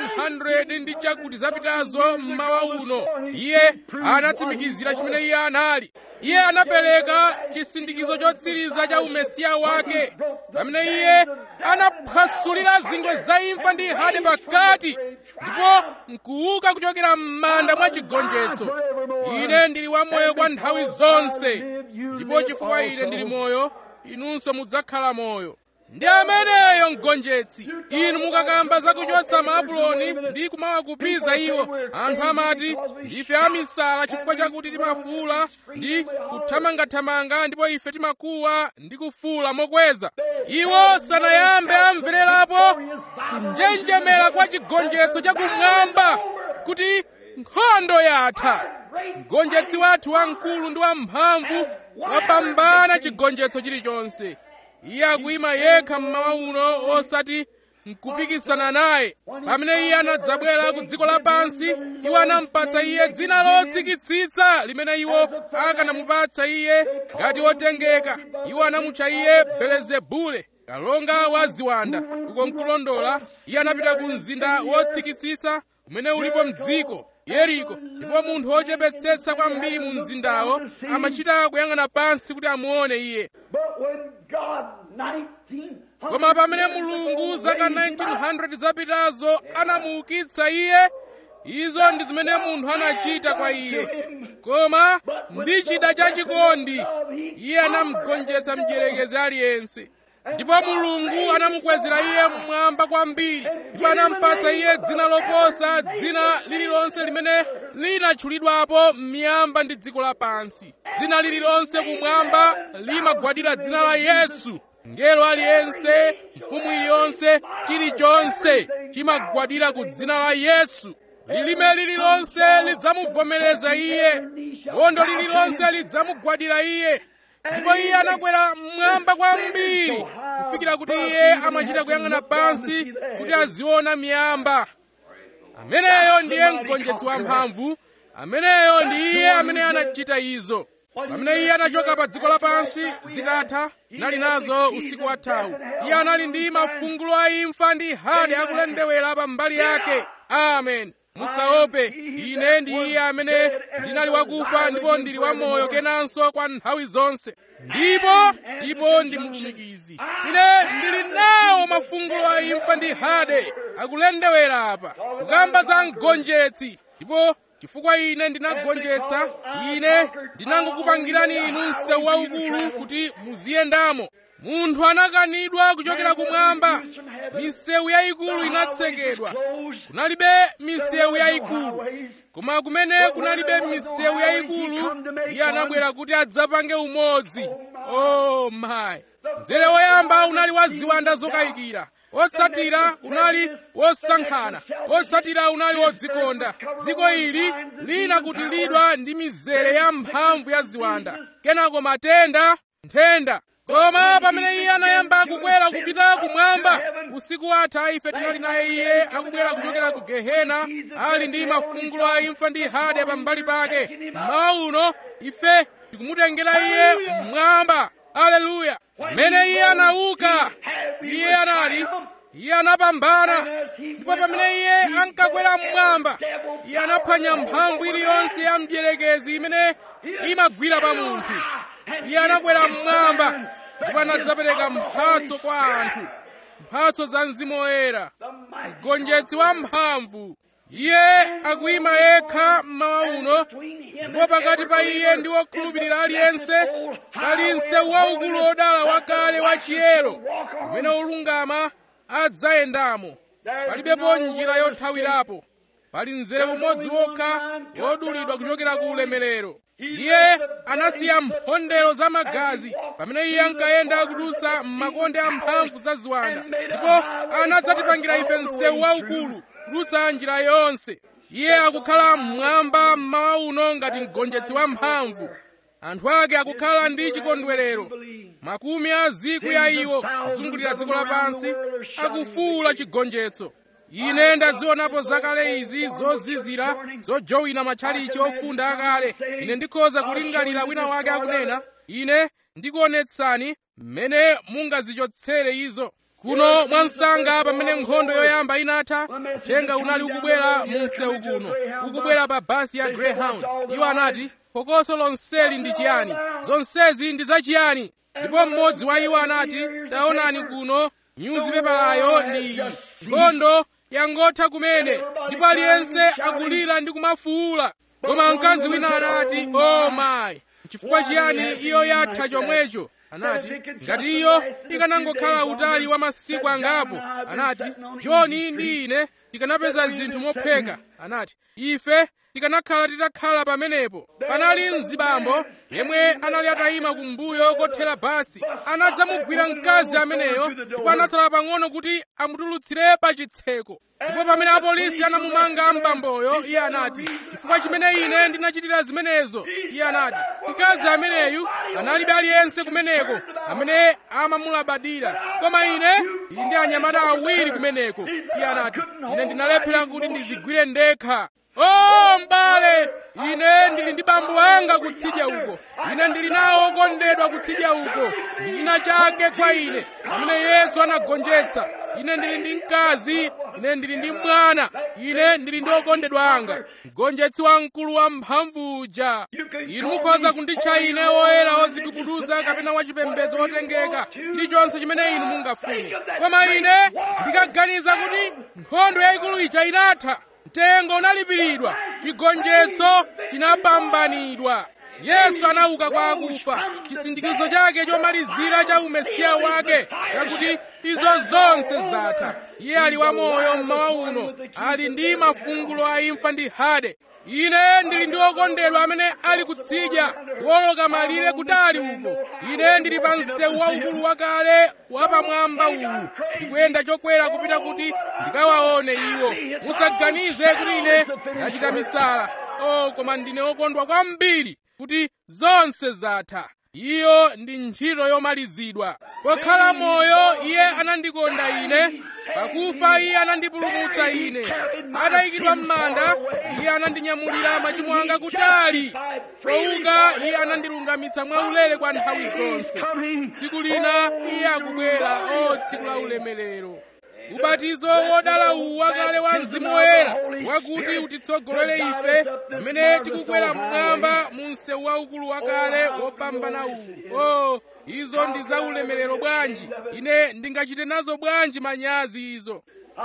1900 ndi chakuti zapitazo mmawa uno iye anatsimikizira chimene iye anali iye anapereka chisindikizo chotsiriza cha umesiya wake pamene iye anaphwasulira zingwe za imfa ndi hade pakati ndipo nkuuka kuchokera m'manda mwa chigonjetso ine ndili wamoyo kwa nthawi zonse ndipo chifukwa ine ndili moyo inunso mudzakhala moyo ndi ameneyo mgonjetsi inu mukakamba zakuchotsa maapuloni ndi kumawakupiza iwo anthu amati ndife amisala chifukwa chakuti timafuula ndi kuthamangathamanga ndipo ife timakuwa ndi kufuula mokweza iwo sanayambe amvererapo kunjenjemera kwa chigonjetso chakumwamba kuti nkhondo yatha mgonjetsi wathu wamkulu ndi wamphamvu wapambana chigonjetso chilichonse iye akuyima yekha mmawa uno osati nkupikisana naye pamene iye anadzabwera ku dziko lapansi iwo anampatsa iye dzina lotsikitsitsa limene iwo akanamupatsa iye ngati wotengeka iwo anamutcha iye belezebule kalonga wa ziwanda uko nkulondola iye anapita ku mzinda wotsikitsitsa umene ulipo mdziko yeriko ndipo munthu wochepetsetsa kwambiri mu mzindawo amachita kuyang'ana pansi kuti amuone iye koma pamene mulungu zaka 1900 zapitazo anamuukitsa iye izo ndi zimene munthu anachita kwa iye koma ndi chida chachikondi iye anamugonjetsa mdierekezi aliyense ndipo mulungu anamukwezera iye mmwamba kwambiri ndipo anampatsa iye dzina loposa dzina lililonse limene linatchulidwapo m'miyamba ndi dziko lapansi dzina lililonse kumwamba limagwadira dzina la yesu ngelo aliyense mfumu iliyonse chilichonse chimagwadira ku dzina la yesu lilime lililonse lidzamuvomereza iye bondo lililonse lidzamugwadira iye ndipo iye anakwera mmwamba kwambiri kufikira kuti iye amachita kuyang'ana pansi kuti aziona miyamba ameneyo ndiye mgonjetsi wamphamvu ameneyo ndi iye amene anachita izo pamene iye anachoka pa dziko lapansi zitatha nali nazo usiku wathawu iye anali ndi mafungulo a imfa ndi hade akulendewera pa mbali yake amen musaope ine ndi iye amene ndinali wakufa ndipo ndili wamoyo kenanso kwa nthawi zonse ndipo ndipo ndi mlumikizi ine ndili nawo mafungulo a imfa ndi hade akulendewera apa kukamba za mgonjetsi ndipo chifukwa ine ndinagonjetsa ine ndinangokupangirani inu msewu waukulu kuti muziyendamo munthu anakanidwa kuchokera kumwamba misewu yayikulu inatsekedwa kunalibe misewu yayikulu koma kumene kunalibe misewu yayikulu iye anabwera kuti adzapange umodzi oh my mzere woyamba unali wa ziwanda zokayikira wotsatira unali wosankhana wotsatira unali wodzikonda dziko ili linakutilidwa ndi mizere ya mphamvu ya ziwanda kenako matenda nthenda koma pamene iye anayamba kukwera kupita kumwamba usiku watha ife tinali naye iye akubwera kuchokera ku gehena ali ndi mafungulo a imfa ndi hade pambali pake mmawa uno ife tikumutengera iye mmwamba aleluya pamene iye anauka iye anali iye anapambana ndipo pamene iye ankakwera mmwamba iye anaphwanya mphamvu iliyonse ya mdierekezi imene imagwira pa munthu iye anakwera mmwamba ndipo anadzapereka mphatso kwa anthu mphatso za mzimu woyera mgonjetsi wa mphamvu iye akuyima yekha mmawa uno ndipo pakati pa iye ndi wokhulupirira aliyense pali msewu waukulu wodala wakale wachiyero umene olungama adzayendamo palibepo njira yothawirapo pali mzere umodzi wokha wodulidwa kuchokera ku ulemerero iye anasiya mphondero za magazi pamene iye ankayenda kudutsa m'makonde amphamvu za ziwanda ndipo anadzatipangira ife msewu waukulu kudutsa njira yonse iye akukhala mmwamba mmawa uno ngati mgonjetsi wa mphamvu anthu ake akukhala ndi chikondwerero makumi a zikwi ya iwo kuzungulira dziko lapansi akufuwula chigonjetso ine ndazionapo zakale izi zozizira zojowina matchalichi ofunda akale ine ndikhoza kulingalira wina wake akunena ine ndikuonetsani mmene mungazichotsere izo kuno mwansanga pamene nkhondo yoyamba inatha uthenga unali ukubwera mu msewu kuno ukubwera pa basi ya greyhound iwo anati phokoso lonseli ndi chiyani zonsezi ndi zachiyani ndipo mmodzi wa iwo anati taonani kuno nyuzipepalayo ndi iyi nkhondo yangotha kumene ndipo aliyense akulira ndi kumafuwula koma mkazi wina anati o mayi chifukwa chiyani iyo yatha chomwecho anati ngati iyo ikanangokhala utali wa masiku angapo anati joni ndi ine tikanapeza zinthu mopheka anati ife tikanakhala titakhala pamenepo panali mzibambo yemwe anali atayima kumbuyo kothera basi anadzamugwira mkazi ameneyo ndipo anatsala pang'ono kuti amutulutsire pa chitseko ndipo pamene apolisi anamumanga mbamboyo iye anati chifukwa chimene ine ndinachitira zimenezo iye anati mkazi ameneyu analibe aliyense kumeneko amene amamulabadira koma ine ndili ndi anyamata awiri kumeneko iye anati ine ndinalephera kuti ndizigwire ndekha o m'bale ine ndili ndi bambo anga kutsidya uko ine ndili nawo okondedwa kutsidya uko ndi china chake kwa ine amene yesu anagonjetsa ine ndili ndi mkazi ine ndili ndi mwana ine ndili ndi okondedwa anga mgonjetsi wamkulu wa mphamvu uja inu mukhoza kunditcha ine woyera wozigubuduza kapena wachipembedzo wotengeka chilichonse chimene inu mungafune koma ine ndikaganiza kuti nkhondo yayikulu ija inatha mtengo unalipiridwa chigonjetso chinapambanidwa yesu anauka kwa akufa chisindikizo chake chomalizira cha umesiya wake chakuti izo zonse zatha iye ali wamoyo mmawa uno ali ndi mafungulo a imfa ndi hade ine ndili ndi okondedwa amene ali kutsidya kuwoloka malire kutali uko ine ndili pa msewu waukulu wakale wapamwamba uwu ndikuyenda chokwera kupita kuti ndikawaone iwo musaganize kuti ine ndachita misala o koma ndine okondwa kwambiri kuti zonse zatha iyo ndi ntchito yomalizidwa pokhala moyo iye anandikonda ine pakufa iye anandipulumutsa ine atayikidwa m'manda iye anandinyamulira machimo anga kutali pouka iye anandilungamitsa mwaulere kwa nthawi zonse tsiku lina iye akubwera o tsiku la ulemerero ubatizo wodala uwu wakale wa mzimu woyera wakuti utitsogolere ife pamene tikukwera mmwamba mu msewu waukulu wakale wopambana uwu o izo ndi za ulemerero bwanji ine ndingachite nazo bwanji manyazi izo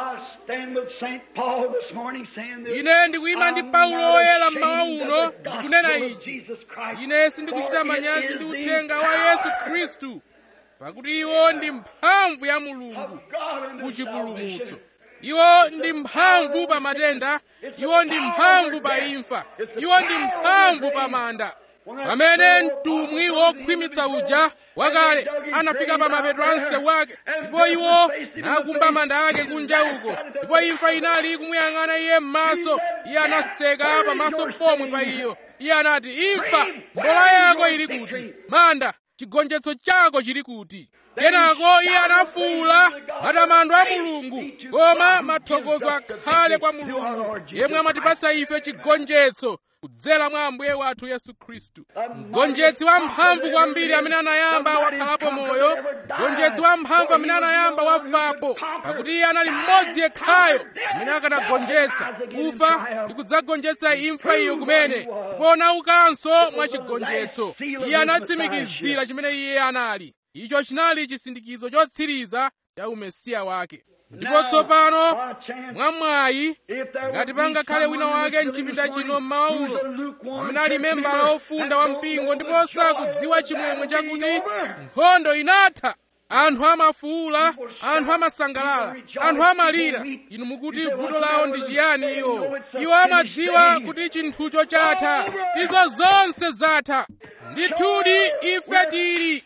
ine ndikuyima ndi paulo woyera mmawa uno ndikunena ichi ine sindikuchita manyazi ndi uthenga wa yesu khristu pakuti iwo ndi mphamvu ya mulungu kuchipulumutso iwo ndi mphamvu pa matenda iwo ndi mphamvu pa imfa iwo ndi mphamvu pa manda pamene mtumwi wokhwimitsa uja wakale anafika pa mapeto a msewu wake ndipo iwo nakumba manda ake kunja uko ndipo imfa inali kumuyang'ana iye m'maso iye anaseka pamaso pomwe pa iyo iye anati imfa mbola yako ili kuti manda chigonjetso chako chili kuti kenako iye anafuwula matamando a mulungu koma mathokozo akhale kwa mulungu yemwe amatipatsa ife chigonjetso kudzera mwa ambuye wathu yesu khristu mgonjetsi wamphamvu kwambiri amene anayamba wakhalapo moyo mgonjetsi wamphamvu amene anayamba wafapo pakuti iye anali mmodzi yekhayo amene akanagonjetsa kufa ndi kudzagonjetsa imfa iyo kumene ndipo anaukanso mwa chigonjetso iye anatsimikizira chimene iye anali icho chinali chisindikizo chotsiriza cha umesiya wake ndipo tsopano mwamwayi ngati pangakhale wina wake mchipinda chino mmawa uno amene ali membala ofunda wa mpingo ndipo sakudziwa chimwemwe chakuti nkhondo inatha anthu amafuula anthu amasangalala anthu amalira inu mukuti vuto lawo ndi chiyani iwo iwo amadziwa kuti chinthucho chatha izo zonse zatha ndithudi ife tili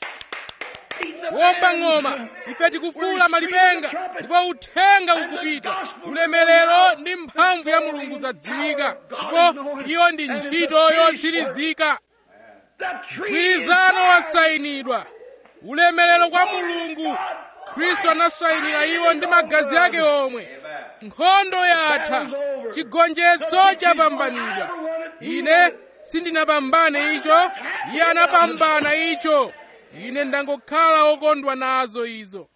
womba ng'oma ife tikufuula malipenga ndipo uthenga ukupita ulemerero ndi mphamvu ya mulungu zadziwika ndipo iyo ndi ntchito yotsirizika mgwirizano wasayinidwa ulemerero kwa mulungu khristu anasayinira iwo ndi magazi ake omwe nkhondo yatha chigonjetso chapambanidwa ine sindinapambane icho iye anapambana icho ine ndangokhala wokondwa nazo izo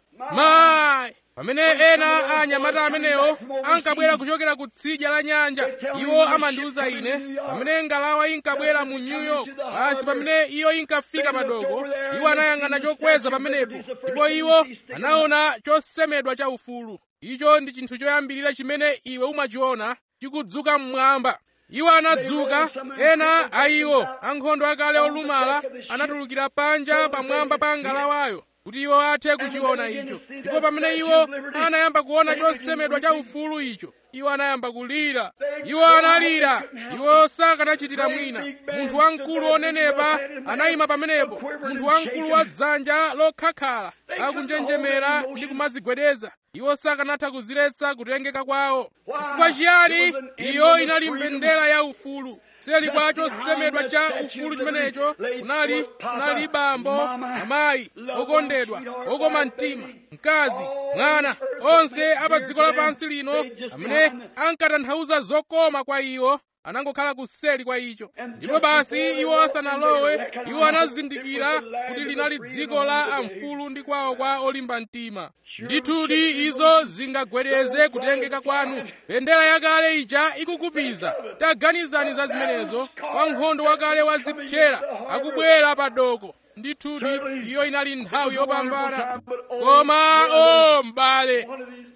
mayi pamene ena a anyamata amenewo ankabwera kuchokera ku tsidya la nyanja iwo amandiwuza ine pamene ngalawa inkabwera mu new york basi pamene iyo inkafika padoko iwo anayang'ana chokweza pamenepo ndipo iwo anaona chosemedwa cha ufulu icho ndi chinthu choyambirira chimene iwe umachiona chikudzuka mmwamba iwo anadzuka ena a iwo ankhondo akale olumala anatulukira panja pamwamba pa ngalawayo kuti iwo athe kuchiona icho ndipo pamene iwo anayamba kuona chosemedwa cha ufulu icho iwo anayamba kulira iwo analira iwo sakanachitira mwina munthu wamkulu onenepa anayima pamenepo munthu wamkulu wa dzanja lokhakhala akunjenjemera ndi kumazigwedeza iwo sakanatha kuziletsa kutengeka kwawo chifukwa chiyani iyo inali mbendera ya ufulu seli kwa chosemedwa cha ufulu chimenecho kunali kunali bambo amayi okondedwa okoma mtima mkazi mwana onse apa dziko lapansi lino amene ankatanthauza zokoma kwa iwo anangokhala kuseli kwa icho ndipo basi iwo asanalowe iwo anazindikira kuti linali dziko la amfulu ndi kwawo kwa olimba mtima ndithudi izo zingagwedeze kutengeka kwanu bendera yakale ija ikukupiza taganizani za zimenezo wankhondo wakale wazipyera akubwera padoko ndithudi iyo inali nthawi yopambana koma o m'bale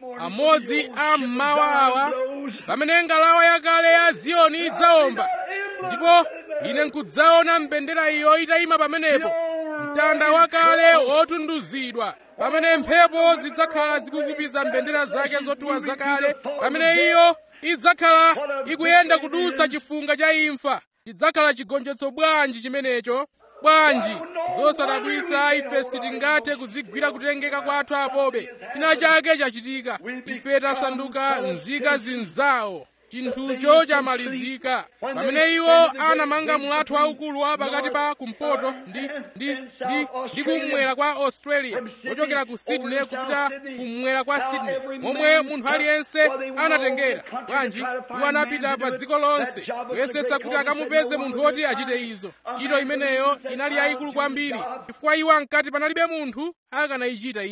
amodzi a mmawa awa pamene ngalawa yakale ya ziyoni idzawomba ndipo ine nkudzaona mbendera iyo itayima pamenepo mtanda wakale wotunduzidwa pamene mphepo zidzakhala zikukupiza mbendera zake zotuwa zakale pamene iyo idzakhala ikuyenda kudutsa chifunga cha imfa chidzakhala chigonjetso bwanji chimenecho bwanji zosadabwisa ife sitingathe kuzigwira kutengeka kwathu apobe china chake chachitika ife tasanduka nzika zinzawo chinthucho chamalizika pamene iwo anamanga mulatho waukulu wa pakati pa kumpoto ndi ndi ndi ndi kummwera kwa australia kuchokera ku sydney kupita kummwera kwa sydney momwe munthu aliyense anatengera bwanji iwo anapita pa dziko lonse kuyesesa kuti akamupeze munthu woti achite izo ntchito imeneyo inali yayikulu kwambiri chifukwa iwo ankati panalibe munthu akanayichita iyo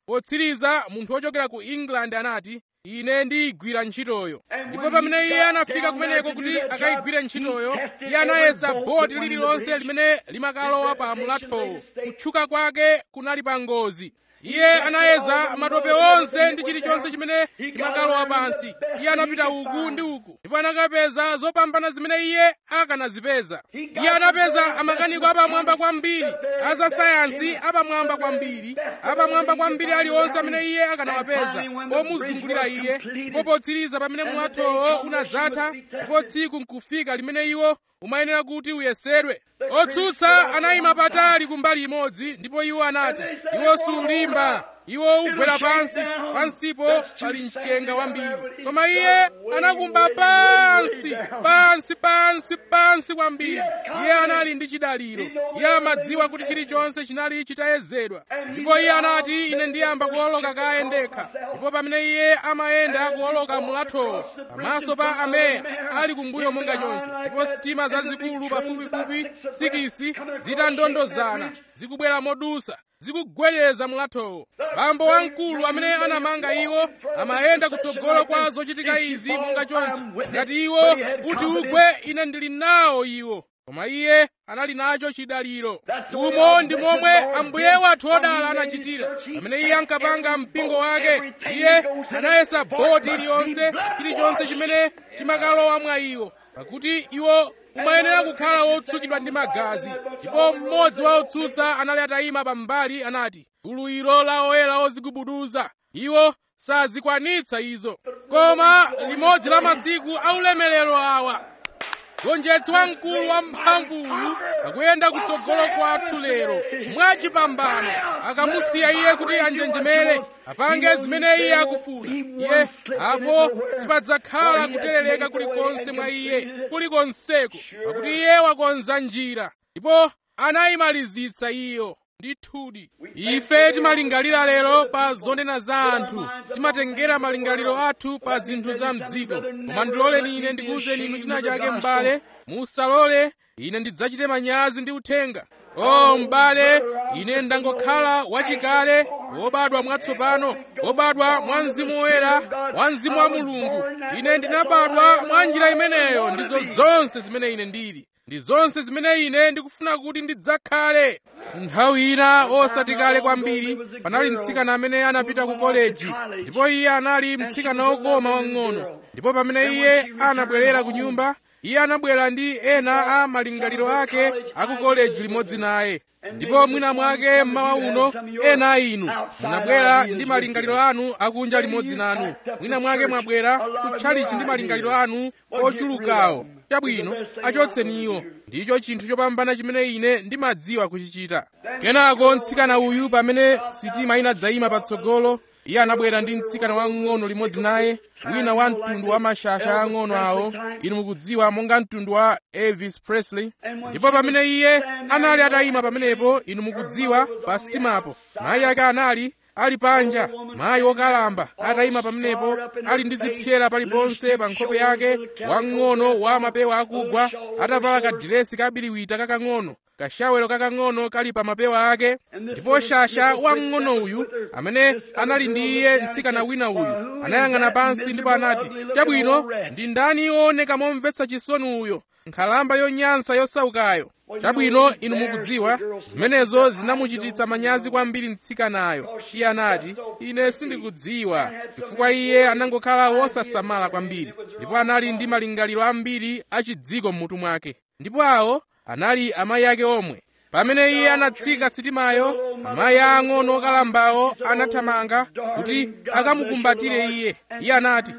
potsiriza munthu wochokera ku england anati ine ndiyigwira ntchitoyo ndipo pamene iye anafika kumeneko kuti akayigwire ntchitoyo iye anayesa boti lililonse limene limakalowa pa mulathowo kutchuka kwake kunali pa ngozi iye anayeza matope onse ndi chilichonse chimene chimakalowa pansi iye anapita uku ndi uku ndipo anakapeza zopambana zimene iye akanazipeza iye anapeza amakaniko apamwamba kwambiri azasayansi apamwamba kwambiri apamwamba kwambiri aliwonse amene iye akanawapeza omuzungulira iye ndipo potsiriza pamene mulathowo unadzatha ndipo tsiku nkufika limene iwo umayenera kuti uyesedwe otsutsa anayima patali kumbali imodzi ndipo iwo anati iwo sulimba iwo ugwera pansi pansipo pali mchenga wambiri koma iye anakumba pansi pansi pansi pansi kwambiri iye anali ndi chidaliro iye amadziwa kuti chilichonse chinali chitayezedwa ndipo iye anati ine ndiyamba kuwoloka kaye ndekha ndipo pamene iye amayenda kuwoloka mulathowo pamaso pa ameya ali kumbuyo monga choncho ndipo sitima zazikulu pafupifupi sikisi zitandondozana zikubwera modusa zikugwereza mulathowo bambo wamkulu amene anamanga iwo amayenda kutsogolo kwa zochitika izi monga chonchi ngati iwo kuti ugwe ine ndili nawo iwo koma iye anali nacho chidaliro umo ndi momwe ambuye wathu odala anachitira pamene iye ankapanga mpingo wake iye anayesa boti iliyonse chilichonse chimene chimakalowa mwa iwo pakuti iwo umayenera kukhala wotsukidwa ndi magazi ndipo mmodzi wa otsutsa anali atayima pambali anati gulu ilo la oyera ozigubuduza iwo sazikwanitsa izo koma limodzi la masiku aulemerero awa gonjetsi wamkulu wamphamvu uyu akuyenda kutsogolo kwathu lero mwachipambano akamusiya iye kuti anjenjemere apange zimene iye akufuna iye apo sipadzakhala kuterereka kulikonse mwa iye kulikonseko pakuti iye wakonza njira ndipo anayimalizitsa iyo ndithudi ife timalingalira lero pa zonena za anthu timatengera malingaliro athu pa zinthu za mdziko koma ndiloleni ine ndikuwuzeni inu china chake m'bale musalole ine ndidzachite manyazi ndi uthenga o m'bale ine ndangokhala wachikale wobadwa mwatsopano wobadwa mwa mzimu woyera mwa mzimu wa mulungu ine ndinabadwa mwa njira imeneyo ndizo zonse zimene ine ndili ndi zonse zimene ine ndikufuna kuti ndidzakhale nthawi ina osati kale kwambiri panali mtsikana amene anapita ku koleji ndipo iye anali mtsikana wokoma wang'ono ndipo pamene iye anabwerera ku nyumba iye anabwera ndi ena a malingaliro ake aku koleji limodzi naye ndipo mwina mwake mmawa uno ena a inu munabwera ndi malingaliro anu akunja limodzi nanu mwina mwake mwabwera kutchalichi ndi malingaliro anu ochulukawo chabwino achotseni iwo ndicho chinthu chopambana chimene ine ndimadziwa kuchichita kenako mtsikana uyu pamene sitima inadzayima patsogolo iye anabwera ndi mtsikana wang'ono limodzi naye wina wa mtundu wa mashasha ang'ono awo inu mukudziwa monga mtundu wa elvis presley ndipo pamene iye anali atayima pamenepo inu mukudziwa pa sitimapo mayi ake anali ali panja mayi wokalamba atayima pamenepo ali ndi zipyera paliponse pa nkhope yake wang'ono wa mapewa akugwa atavala kadiresi kabiriwita kakang'ono kashawero kakang'ono kali pa mapewa ake ndipo shasha wamng'ono uyu amene anali ndi iye mtsikana wina uyu anayang'ana pansi ndipo anati chabwino ndi ndani wooneka momvetsa chisoni uyo nkhalamba yonyansa yosaukayo chabwino inu mukudziwa zimenezo zinamuchititsa manyazi kwambiri mtsikanayo iye anati ine sindikudziwa chifukwa iye anangokhala wosasamala kwambiri ndipo anali ndi malingaliro ambiri achidziko m'mutu mwake ndipo awo anali amayi ake omwe pamene iye anatsika sitimayo amayi ang'ono okalambawo anathamanga kuti akamukumbatire iye iye anati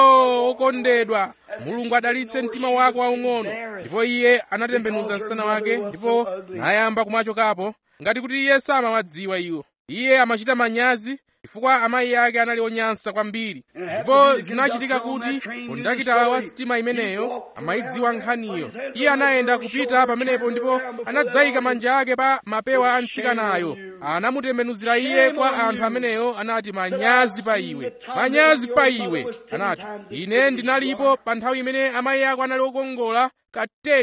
o okondedwa mulungu adalitse mtima wako waung'ono ndipo iye anatembenuza msana wake ndipo nayamba kumachokapo ngati kuti iye samawadziwa iwo iye amachita manyazi chifukwa amayi ake anali onyansa kwambiri ndipo zinachitika kuti kondakitala wa sitima imeneyo amayidziwa nkhaniyo iye anayenda kupita pamenepo ndipo anadzayika manja ake pa mapewa a mtsikanayo anamutembenuzira iye kwa anthu ameneyo anati manyazi pa iwe manyazi pa iwe anati ine ndinalipo pa nthawi imene amayi ako anali okongola kateni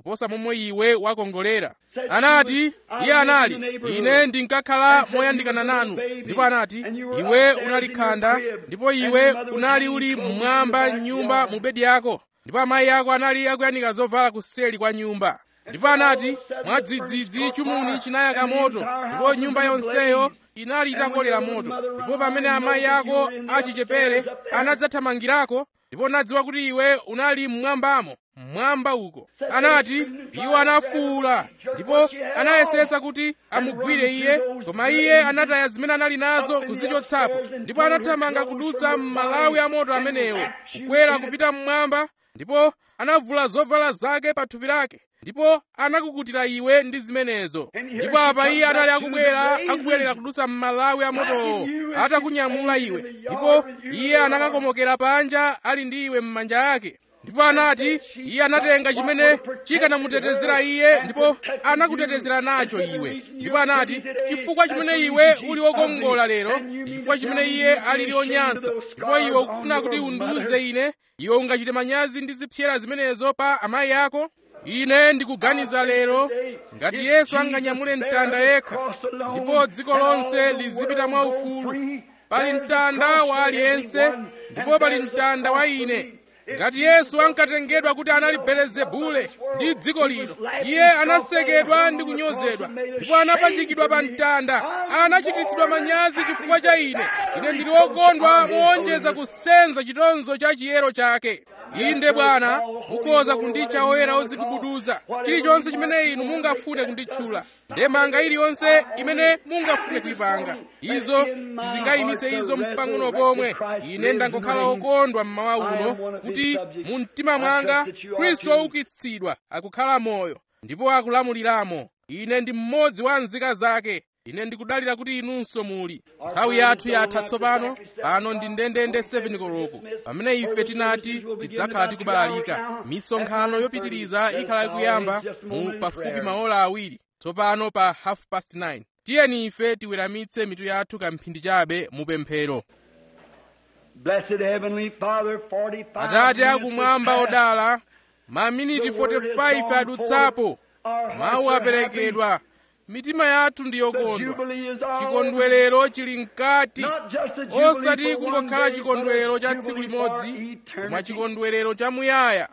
kuposa momwe iwe wakongolera anati iye anali ine ndinkakhala moyandikana nanu ndipo anati iwe unali khanda ndipo iwe unali uli mmwamba nyumba mu bedi yako ndipo amayi ako anali akuyandika zovala kuseli kwa nyumba ndipo anati mwadzidzidzi chumuni chinayaka moto ndipo nyumba yonseyo inali itakolera moto ndipo pamene amayi ako achichepere anadzathamangirako ndipo nadziwa kuti iwe unali mmwambamo mmwamba uko anati iwo anafuwula ndipo anayesesa kuti amugwire iye koma iye anataya zimene anali nazo kuzichotsapo ndipo anathamanga kudutsa m'malawi amoto amenewo kukwera kupita mmwamba ndipo anavula zovala zake pa thupi lake ndipo anakukutira iwe ndi zimenezo ndipo apa iye anali akubwera akubwerera kudutsa m'malawi amotowo atakunyamula iwe ndipo iye anakakomokera panja ali ndi iwe m'manja ake ndipo anati iye anatenga chimene chikanamutetezera iye ndipo anakutetezera nacho iwe ndipo anati chifukwa chimene iwe uli wokongola lero chifukwa chimene iye alili onyansa ndipo iwe ukufuna kuti undiuze ine iwe ungachite manyazi ndi zipyera zimenezo pa amayi ako ine ndikuganiza lero ngati yesu anganyamule mtanda yekha ndipo dziko lonse lizipita mwaufulu pali mtanda wa aliyense ndipo pali mtanda wa ine ngati yesu ankatengedwa kuti anali belezebule ndi dziko lino iye anasekedwa ndi kunyozedwa ndipo anapachikidwa pa mtanda anachititsidwa manyazi chifukwa cha ine ine ndili wokondwa moonjeza kusenza chitonzo cha chiyero chake inde bwana mukhoza kunditcha oyera ozikubuduza chilichonse chimene inu mungafune kunditchula ndemanga iliyonse imene mungafune kuyipanga izo sizingayimitse izo mpang'ono pomwe ine ndangokhala wokondwa mmawa uno kuti mu mtima mwanga khristu woukitsidwa akukhala moyo ndipo akulamuliramo ine ndi mmodzi wa nzika zake ine ndikudalira kuti inunso muli nthawi yathu yatha tsopano pano ndi ndendende 7 koloko pamene ife tinati tidzakhala tikubalalika misonkhano yopitiriza ikhala ikuyamba mu pafupi maola awiri tsopano pa half past 9 tiyeni ife tiweramitse mitu yathu kamphindi chabe mu pemphero Blessed Heavenly Father, 45 atate minutes akumwamba has passed. odala maminiti 45 adutsapo mawu aperekedwa mitima yathu ndi yokondwa chikondwerero chili mkati osati kungokhala chikondwerero cha tsiku limodzi koma chikondwerero chamuyaya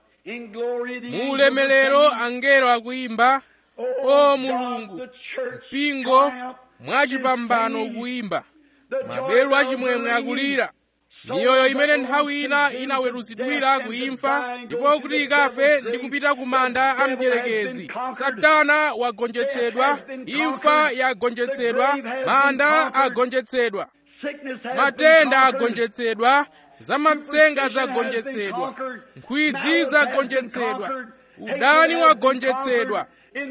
mu ulemerero angelo akuyimba o mulungu mpingo mwachipambano ukuyimba maberu achimwemwe akulira miyoyo imene nthawi ina inaweruzidwira kuimfa ndipo kuti ikafe ndi kupita ku manda a mdierekezi satana wagonjetsedwa imfa yagonjetsedwa manda agonjetsedwa matenda agonjetsedwa zamatsenga zagonjetsedwa nkhwidzi zagonjetsedwa udani wagonjetsedwa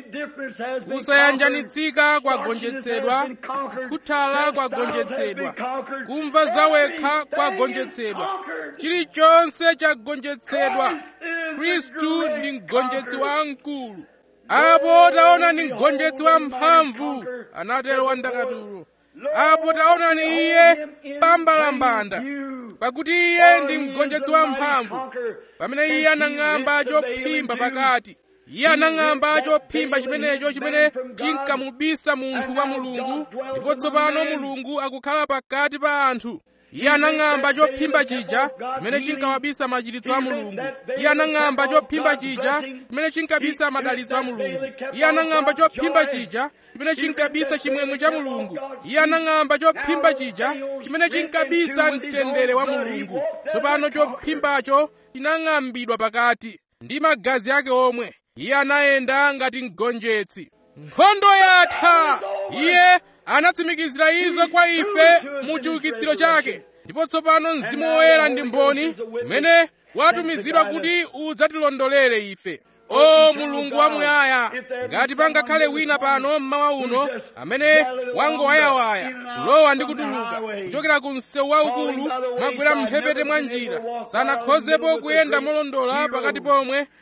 kusayanjanitsika kwagonjetsedwa kukhuthala kwagonjetsedwa kumva zawekha kwagonjetsedwa chilichonse chagonjetsedwa khristu ndi mgonjetsi wamkulu apo taona ni mgonjetsi wamphamvu anatero wandakatulo apo taonani iye pambalambanda pakuti iye ndi mgonjetsi wamphamvu pamene iye anang'amba chophimba pakati iye anang'amba chophimba chimenecho chimene chinkamubisa munthu kwa mulungu ndipo tsopano mulungu akukhala pakati pa anthu iye anang'amba chophimba chija chimene chinkawabisa machiritso a mulungu iye anang'amba chophimba chija chimene chinkabisa madalitso a mulungu iye anang'amba chophimba chija chimene chinkabisa chimwemwe cha mulungu iye anang'amba chophimba chija chimene chinkabisa mtendere wa mulungu tsopano chophimbacho chinang'ambidwa pakati ndi magazi ake omwe iye anayenda ngati mgonjetsi nkhondo yatha iye anatsimikizira izo kwa ife mu chiukitsiro chake ndipo tsopano mzimu woyera ndi mboni umene watumizidwa kuti udzatilondolere ife o mulungu wamuyaya ngati pangakhale wina pano mmawa uno amene wangowayawaya kulowa ndi kutuluka kuchokera ku msewu waukulu mwagwera mphepete mwa njira sanakhozepo kuyenda molondola pakati pomwe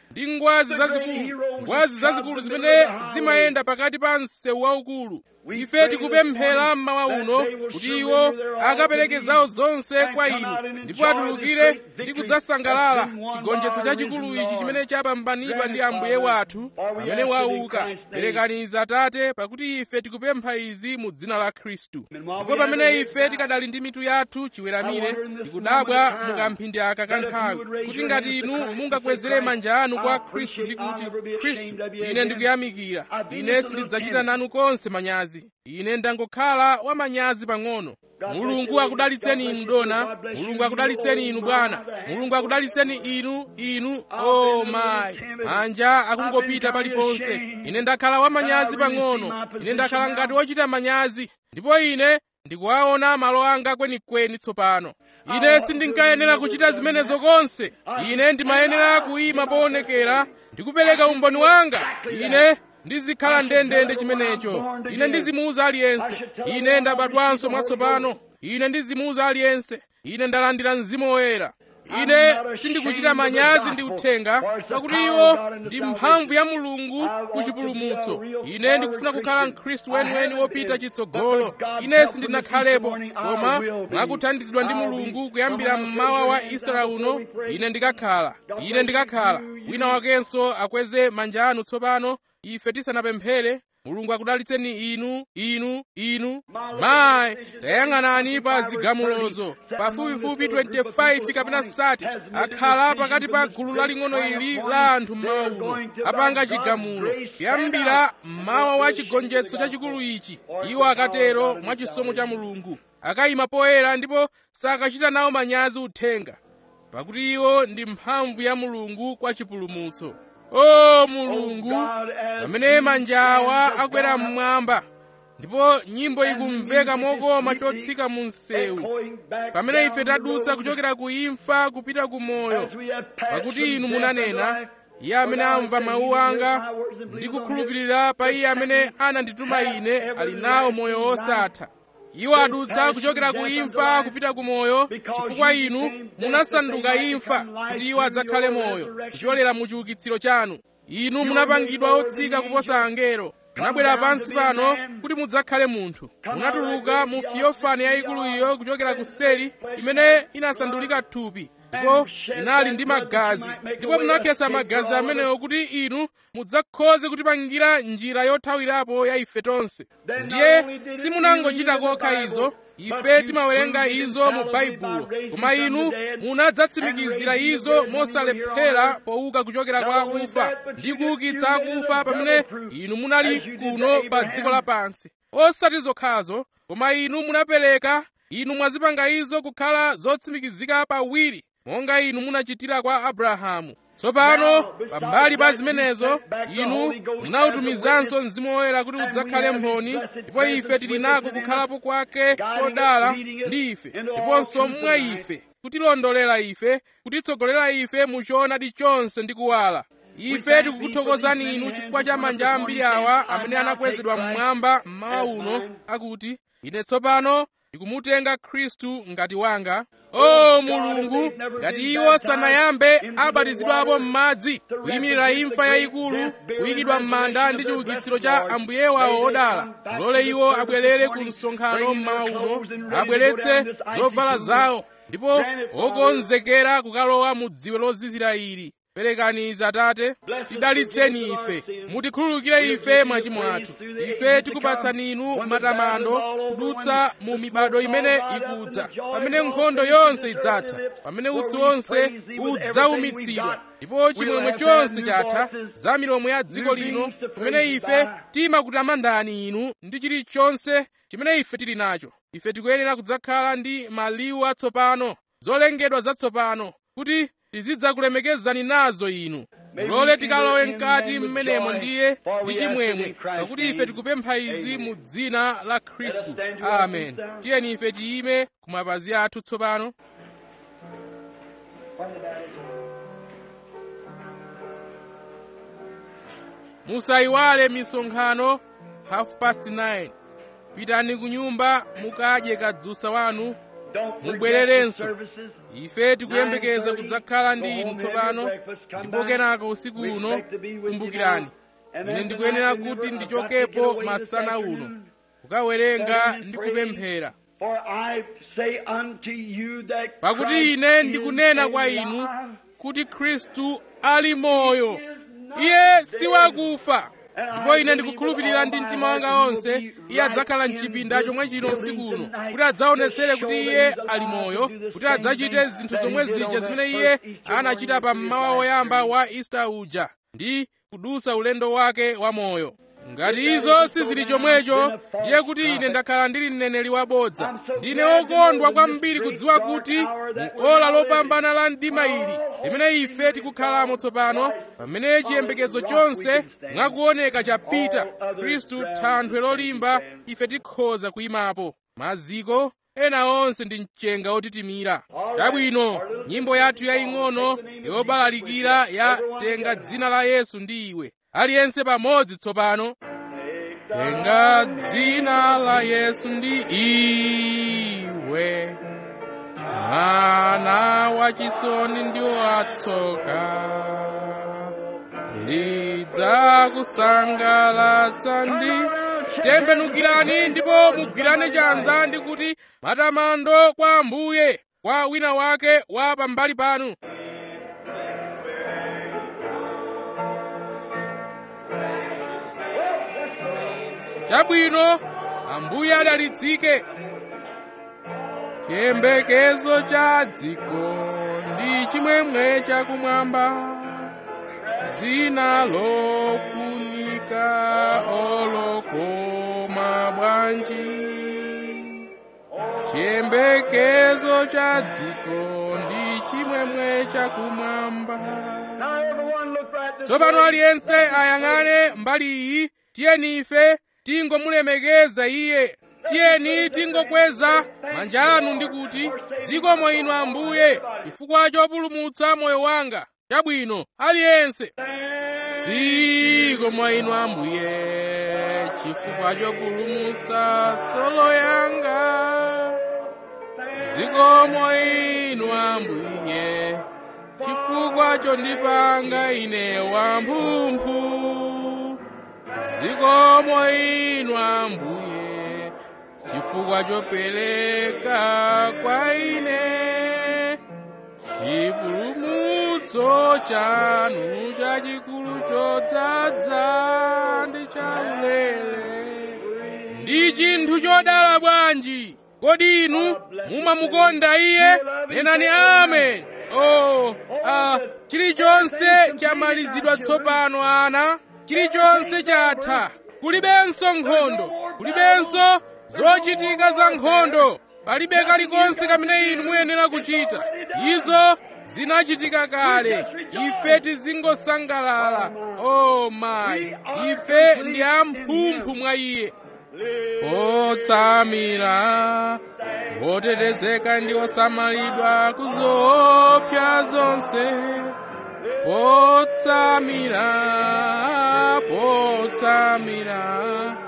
ndi ngwazi zazikulu ngwazi zazikulu zimene zimayenda pakati pa msewu waukulu ife tikupemphera mmawa uno kuti iwo akapereke zawo zonse kwa inu ndipo atulukire ndi kudzasangalala chigonjetso chachikulu ichi chimene chapambanidwa ndi ambuye wathu pamene wauka perekani izi atate pakuti ife tikupempha izi mu dzina la khristu ndipo pamene ife tikadali ndi mitu yathu chiweramire tikudabwa mukamphindi aka kanthawi kuti ngati inu mungakwezere manja anu kwa khristu ndi kuti khristu ine ndikuyamikira ine sindidzachita nanu konse manyazi ine ndangokhala wamanyazi pang'ono mulungu akudalitseni inu dona mulungu akudalitseni inu bwana mulungu akudalitseni inu inu o oh mayi manja akungopita paliponse ine ndakhala wamanyazi pang'ono ine ndakhala ngati wochita manyazi ndipo ine ndikuwaona malo anga kwenikweni tsopano ine sindinkayenera kuchita zimenezo konse ine ndimayenera kuyima poonekera ndikupereka umboni wanga ine ndizikhala ndendende chimenecho ine ndizimuuza aliyense ine ndabadwanso mwatsopano ine ndizimuuza aliyense ine ndalandira mzimu woyera ine sindikuchita manyazi ndi uthenga pakuti iwo ndi mphamvu ya mulungu ku chipulumutso ine ndikufuna kukhala mkhristu weniweni wopita chitsogolo ine sindinakhalepo koma mwakuthandizidwa ndi mulungu kuyambira mmawa wa istara uno ine ndikakhala ine ndikakhala wina wakenso akweze manja anu tsopano ife tisanapemphere mulungu akudalitseni inu inu inu mayi tayang'anani pa zigamulozo pafupifupi 25 kapena 30 akhala pakati pa gulu laling'ono ili la anthu mmawa uno apanga chigamulo kuyambira mmawa wa chigonjetso chachikulu ichi iwo akatero mwa chisomo cha mulungu akayima poyera ndipo sakachita nawo manyazi uthenga pakuti iwo ndi mphamvu ya mulungu kwa chipulumutso o mulungu pamene manjawa akwera mmwamba ndipo nyimbo ikumveka mokoma chotsika mu msewu pamene ife tadutsa kuchokera ku imfa kupita ku moyo pakuti inu munanena iye amene amva mawu anga ndi kukhulupirira pa iye amene anandituma ine ali nawo moyo wosatha iwo adutsa kuchokera ku imfa kupita ku moyo chifukwa inu munasanduka imfa kuti iwo adzakhale moyo kupyolera mu chiukitsiro chanu inu munapangidwa otsika kuposa angelo munabwera pansi pano kuti mudzakhale munthu munatuluka mu fiyofani yayikulu iyo kuchokera ku seli imene inasandulika thupi ndipo inali ndi magazi ndipo munakhetsa magazi amenewo kuti inu mudzakhoze kutipangira njira yothawirapo ya ife tonse ndiye simunangochita kokha izo ife timawerenga izo mu baibulo koma inu munadzatsimikizira izo mosalephera pouka kuchokera kwa akufa ndi kuukitsa akufa pamene inu munali kuno pa dziko lapansi osati zokhazo koma inu munapereka inu mwazipanga izo kukhala zotsimikizika pawiri monga inu munachitira kwa abrahamu tsopano pambali pa zimenezo inu munautumizanso mzimu woyera kuti udzakhale mboni ndipo ife tili nako kukhalapo kwake kodala ndi ife ndiponso mwa ife kutilondolera ife kutitsogolera ife mu choonadi chonse ndi kuwala ife tikukuthokozani inu chifukwa cha manja ambiri awa amene anakwezedwa mmwamba mmawa uno akuti ine tsopano ndikumutenga khristu ngati wanga o mulungu ngati iwo sanayambe abatizidwapo m'madzi kuyimirira imfa yayikulu kuyikidwa m'manda ndi chiukitsiro cha ambuye wawo odala mulole iwo abwerere ku msonkhano mmawa uno abweretse zovala zawo ndipo okonzekera kukalowa mu dziwe lozizira ili perekani izi atate tidalitseni ife mutikhululukire ife machimo athu ife tikupatsani inu matamando kudutsa mu mibado imene ikudza pamene nkhondo yonse idzatha pamene utsi wonse udzaumitsidwa ndipo chimwemwe chonse chatha za milomo ya dziko lino kumene ife timakutamandani inu ndi chilichonse chimene ife tili nacho ife tikuyenera kudzakhala ndi maliwu atsopano zolengedwa zatsopano kuti tizidzakulemekezani nazo inu mulole tikalowe mkati mmenemo ndiye ndi chimwemwe pakuti ife tikupempha izi mu dzina la khristu amen tiyeni ife tiyime ku mapazi athu tsopano musayiwale misonkhano half past 9 pitani ku nyumba mukadye kadzusa wanu mubwererenso ife tikuyembekeza kudzakhala ndi inu tsopano ndipo kenako usiku uno kumbukirani ine ndikuyenera kuti ndichokepo masana uno kukawerenga ndi kupemphera pakuti ine ndikunena kwa inu kuti khristu ali moyo iye si wakufa ndipo ine ndikukhulupirira ndi mtima wanga wonse iye adzakhala mchipinda chomwe chino usiku uno kuti adzaonetsere kuti iye ali moyo kuti adzachite zinthu zomwe zija zimene iye anachita pa mmawa woyamba wa ista uja ndi kudusa ulendo wake wa moyo ngati izo sizili chomwecho ndiye kuti ine ndakhala ndili mneneri wabodza ndine wokondwa kwambiri kudziwa kuti mu ola lopambana la mdima ili limene ife tikukhalamo tsopano pamene chiyembekezo chonse mwakuoneka chapita khristu thanthwe lolimba ife tikhoza kuyimapo maziko ena onse ndi mchenga otitimira chabwino nyimbo yathu yaying'ono yobalalikira ya tenga dzina la yesu ndi iwe aliyense pamodzi tsopano tenga dzina la yesu ndi iwe mwana wachisoni ndi watsoka lidzakusangalatsa ndi tembenukirani ndipo mugwirane chanza ndi kuti matamando kwa ambuye kwa wina wake wa pambali panu chabwino ambuye adalitsike chiyembekezo cha dziko ndi chimwemwe chakumwamba dzina lofunika olokoma bwanji chiyembekezo cha dziko ndi chimwemwe chakumwamba tsopano aliyense ayang'ane mbali iyi tiyeni ife tingomulemekeza iye tiyeni tingokweza manja anu ndi kuti zikomo inu ambuye chifukwa chopulumutsa moyo wanga chabwino aliyense zikomo inu ambuye chifukwa chopulumutsa solo yanga zikomo inu ambuye chifukwa chondipanga ine wamphumphu zikomo inu ambuye chifukwa chopereka kwa ine chipulumutso chanu chachikulu chodzaza ndi chaulere ndi chinthu chodala bwanji kodi inu mumamukonda iye nenani amen oh ah chilichonse chamalizidwa tsopano ana chilichonse chatha kulibenso nkhondo kulibenso zochitika za nkhondo palibe kalikonse kamene inu muyenera kuchita izo zinachitika kale ife tizingosangalala oh mayi ife ndi amphumphu mwa iye otsamira wotetezeka ndi osamalidwa kuzoopsa zonse potsamira potsamira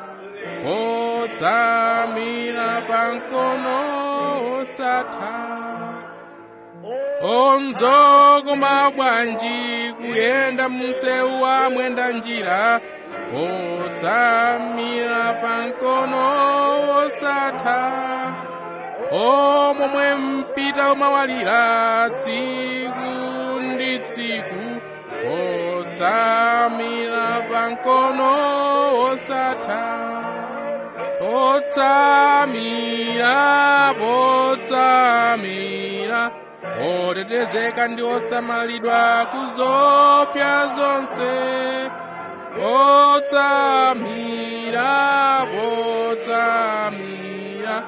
potsamira pamkono osatha onzokoma bwanji kuyenda munsewu wa mwenda njira potsamira pamkono osatha omwe mpita umawalira tsiku ndi tsiku potsamira pamkono osatha potsamira potsamira otetezeka ndi osamalidwa kuzoopsa zonse potsamira potsamira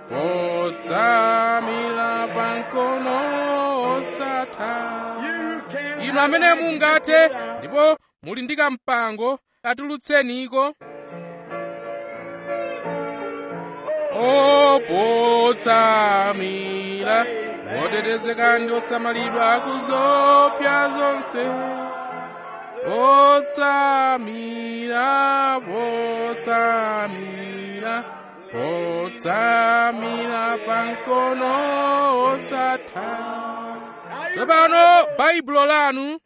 potsamira pamkono osatha inu amene mungathe ndipo muli ndi kampango katulutseniko opotsamira otetezeka ndi osamalidwa kuzoopsa zonse potsamira potsamira potsamira pamkono osatha tsopano baibulo lanu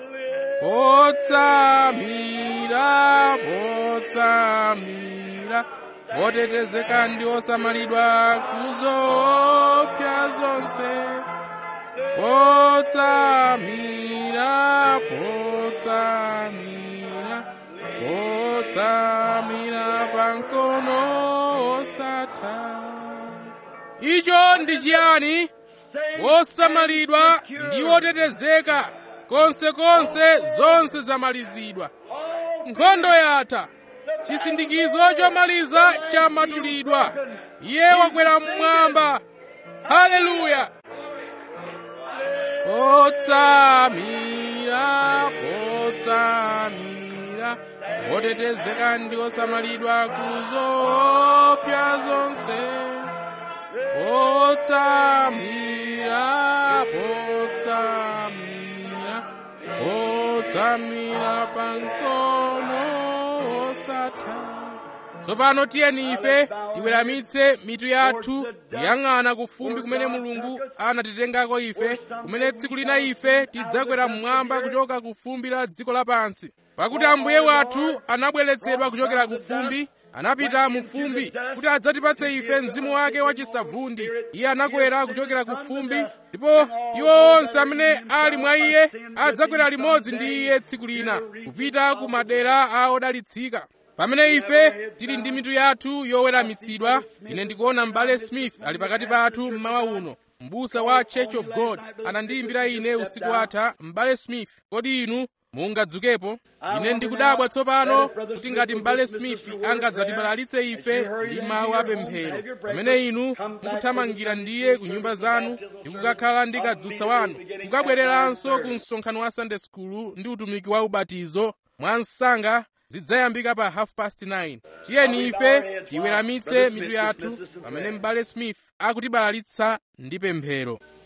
potsamira potsamira potetezeka ndi osamalidwa kuzoopsa zonse potsamira potsamira potsamira pamkono osatha icho ndi chiyani wosamalidwa ndi wotetezeka konsekonse zonse zamalizidwa nkhondo yatha chisindikizo chomaliza chamatulidwa iye wakwera mmwamba haleluya potsamira potsamira wotetezeka ndi osamalidwa kuzoopsa zonse potsamira potsamira potsamira pamkono osatha tsopano tiyeni ife tiweramitse mitu yathu yang'ana kufumbi kumene mulungu anatitengako ife kumene tsiku lina ife tidzakwera mmwamba kuchoka kufumbi la dziko lapansi pakuti ambuye wathu anabweretsedwa kuchokera kufumbi anapita mu fumbi kuti adzatipatse ife mzimu wake wachisavundi iye anakwera kuchokera ku fumbi ndipo iwo onse amene ali mwa iye adzakwera limodzi ndi iye tsiku lina kupita ku madera a odalitsika pamene ife tili ndi mitu yathu yoweramitsidwa ine ndikuona m'bale smith ali pakati pathu mmawa uno m'busa wa church of god anandiyimbira ine usiku watha m'bale smith kodi inu mungadzukepo ine ndikudabwa tsopano kuti ngati m'bale smith angadzatibalalitse ife ndi mawu apemphero pamene inu mukuthamangira ndiye ku nyumba zanu ndi kukakhala ndi kadzutsa wanu kukabwereranso ku msonkhano wa sunday school ndi utumiki wa ubatizo mwa msanga zidzayambika pa half past 9 tiyeni ife tiweramitse mitu yathu pamene m'bale smith akutibalalitsa ndi pemphero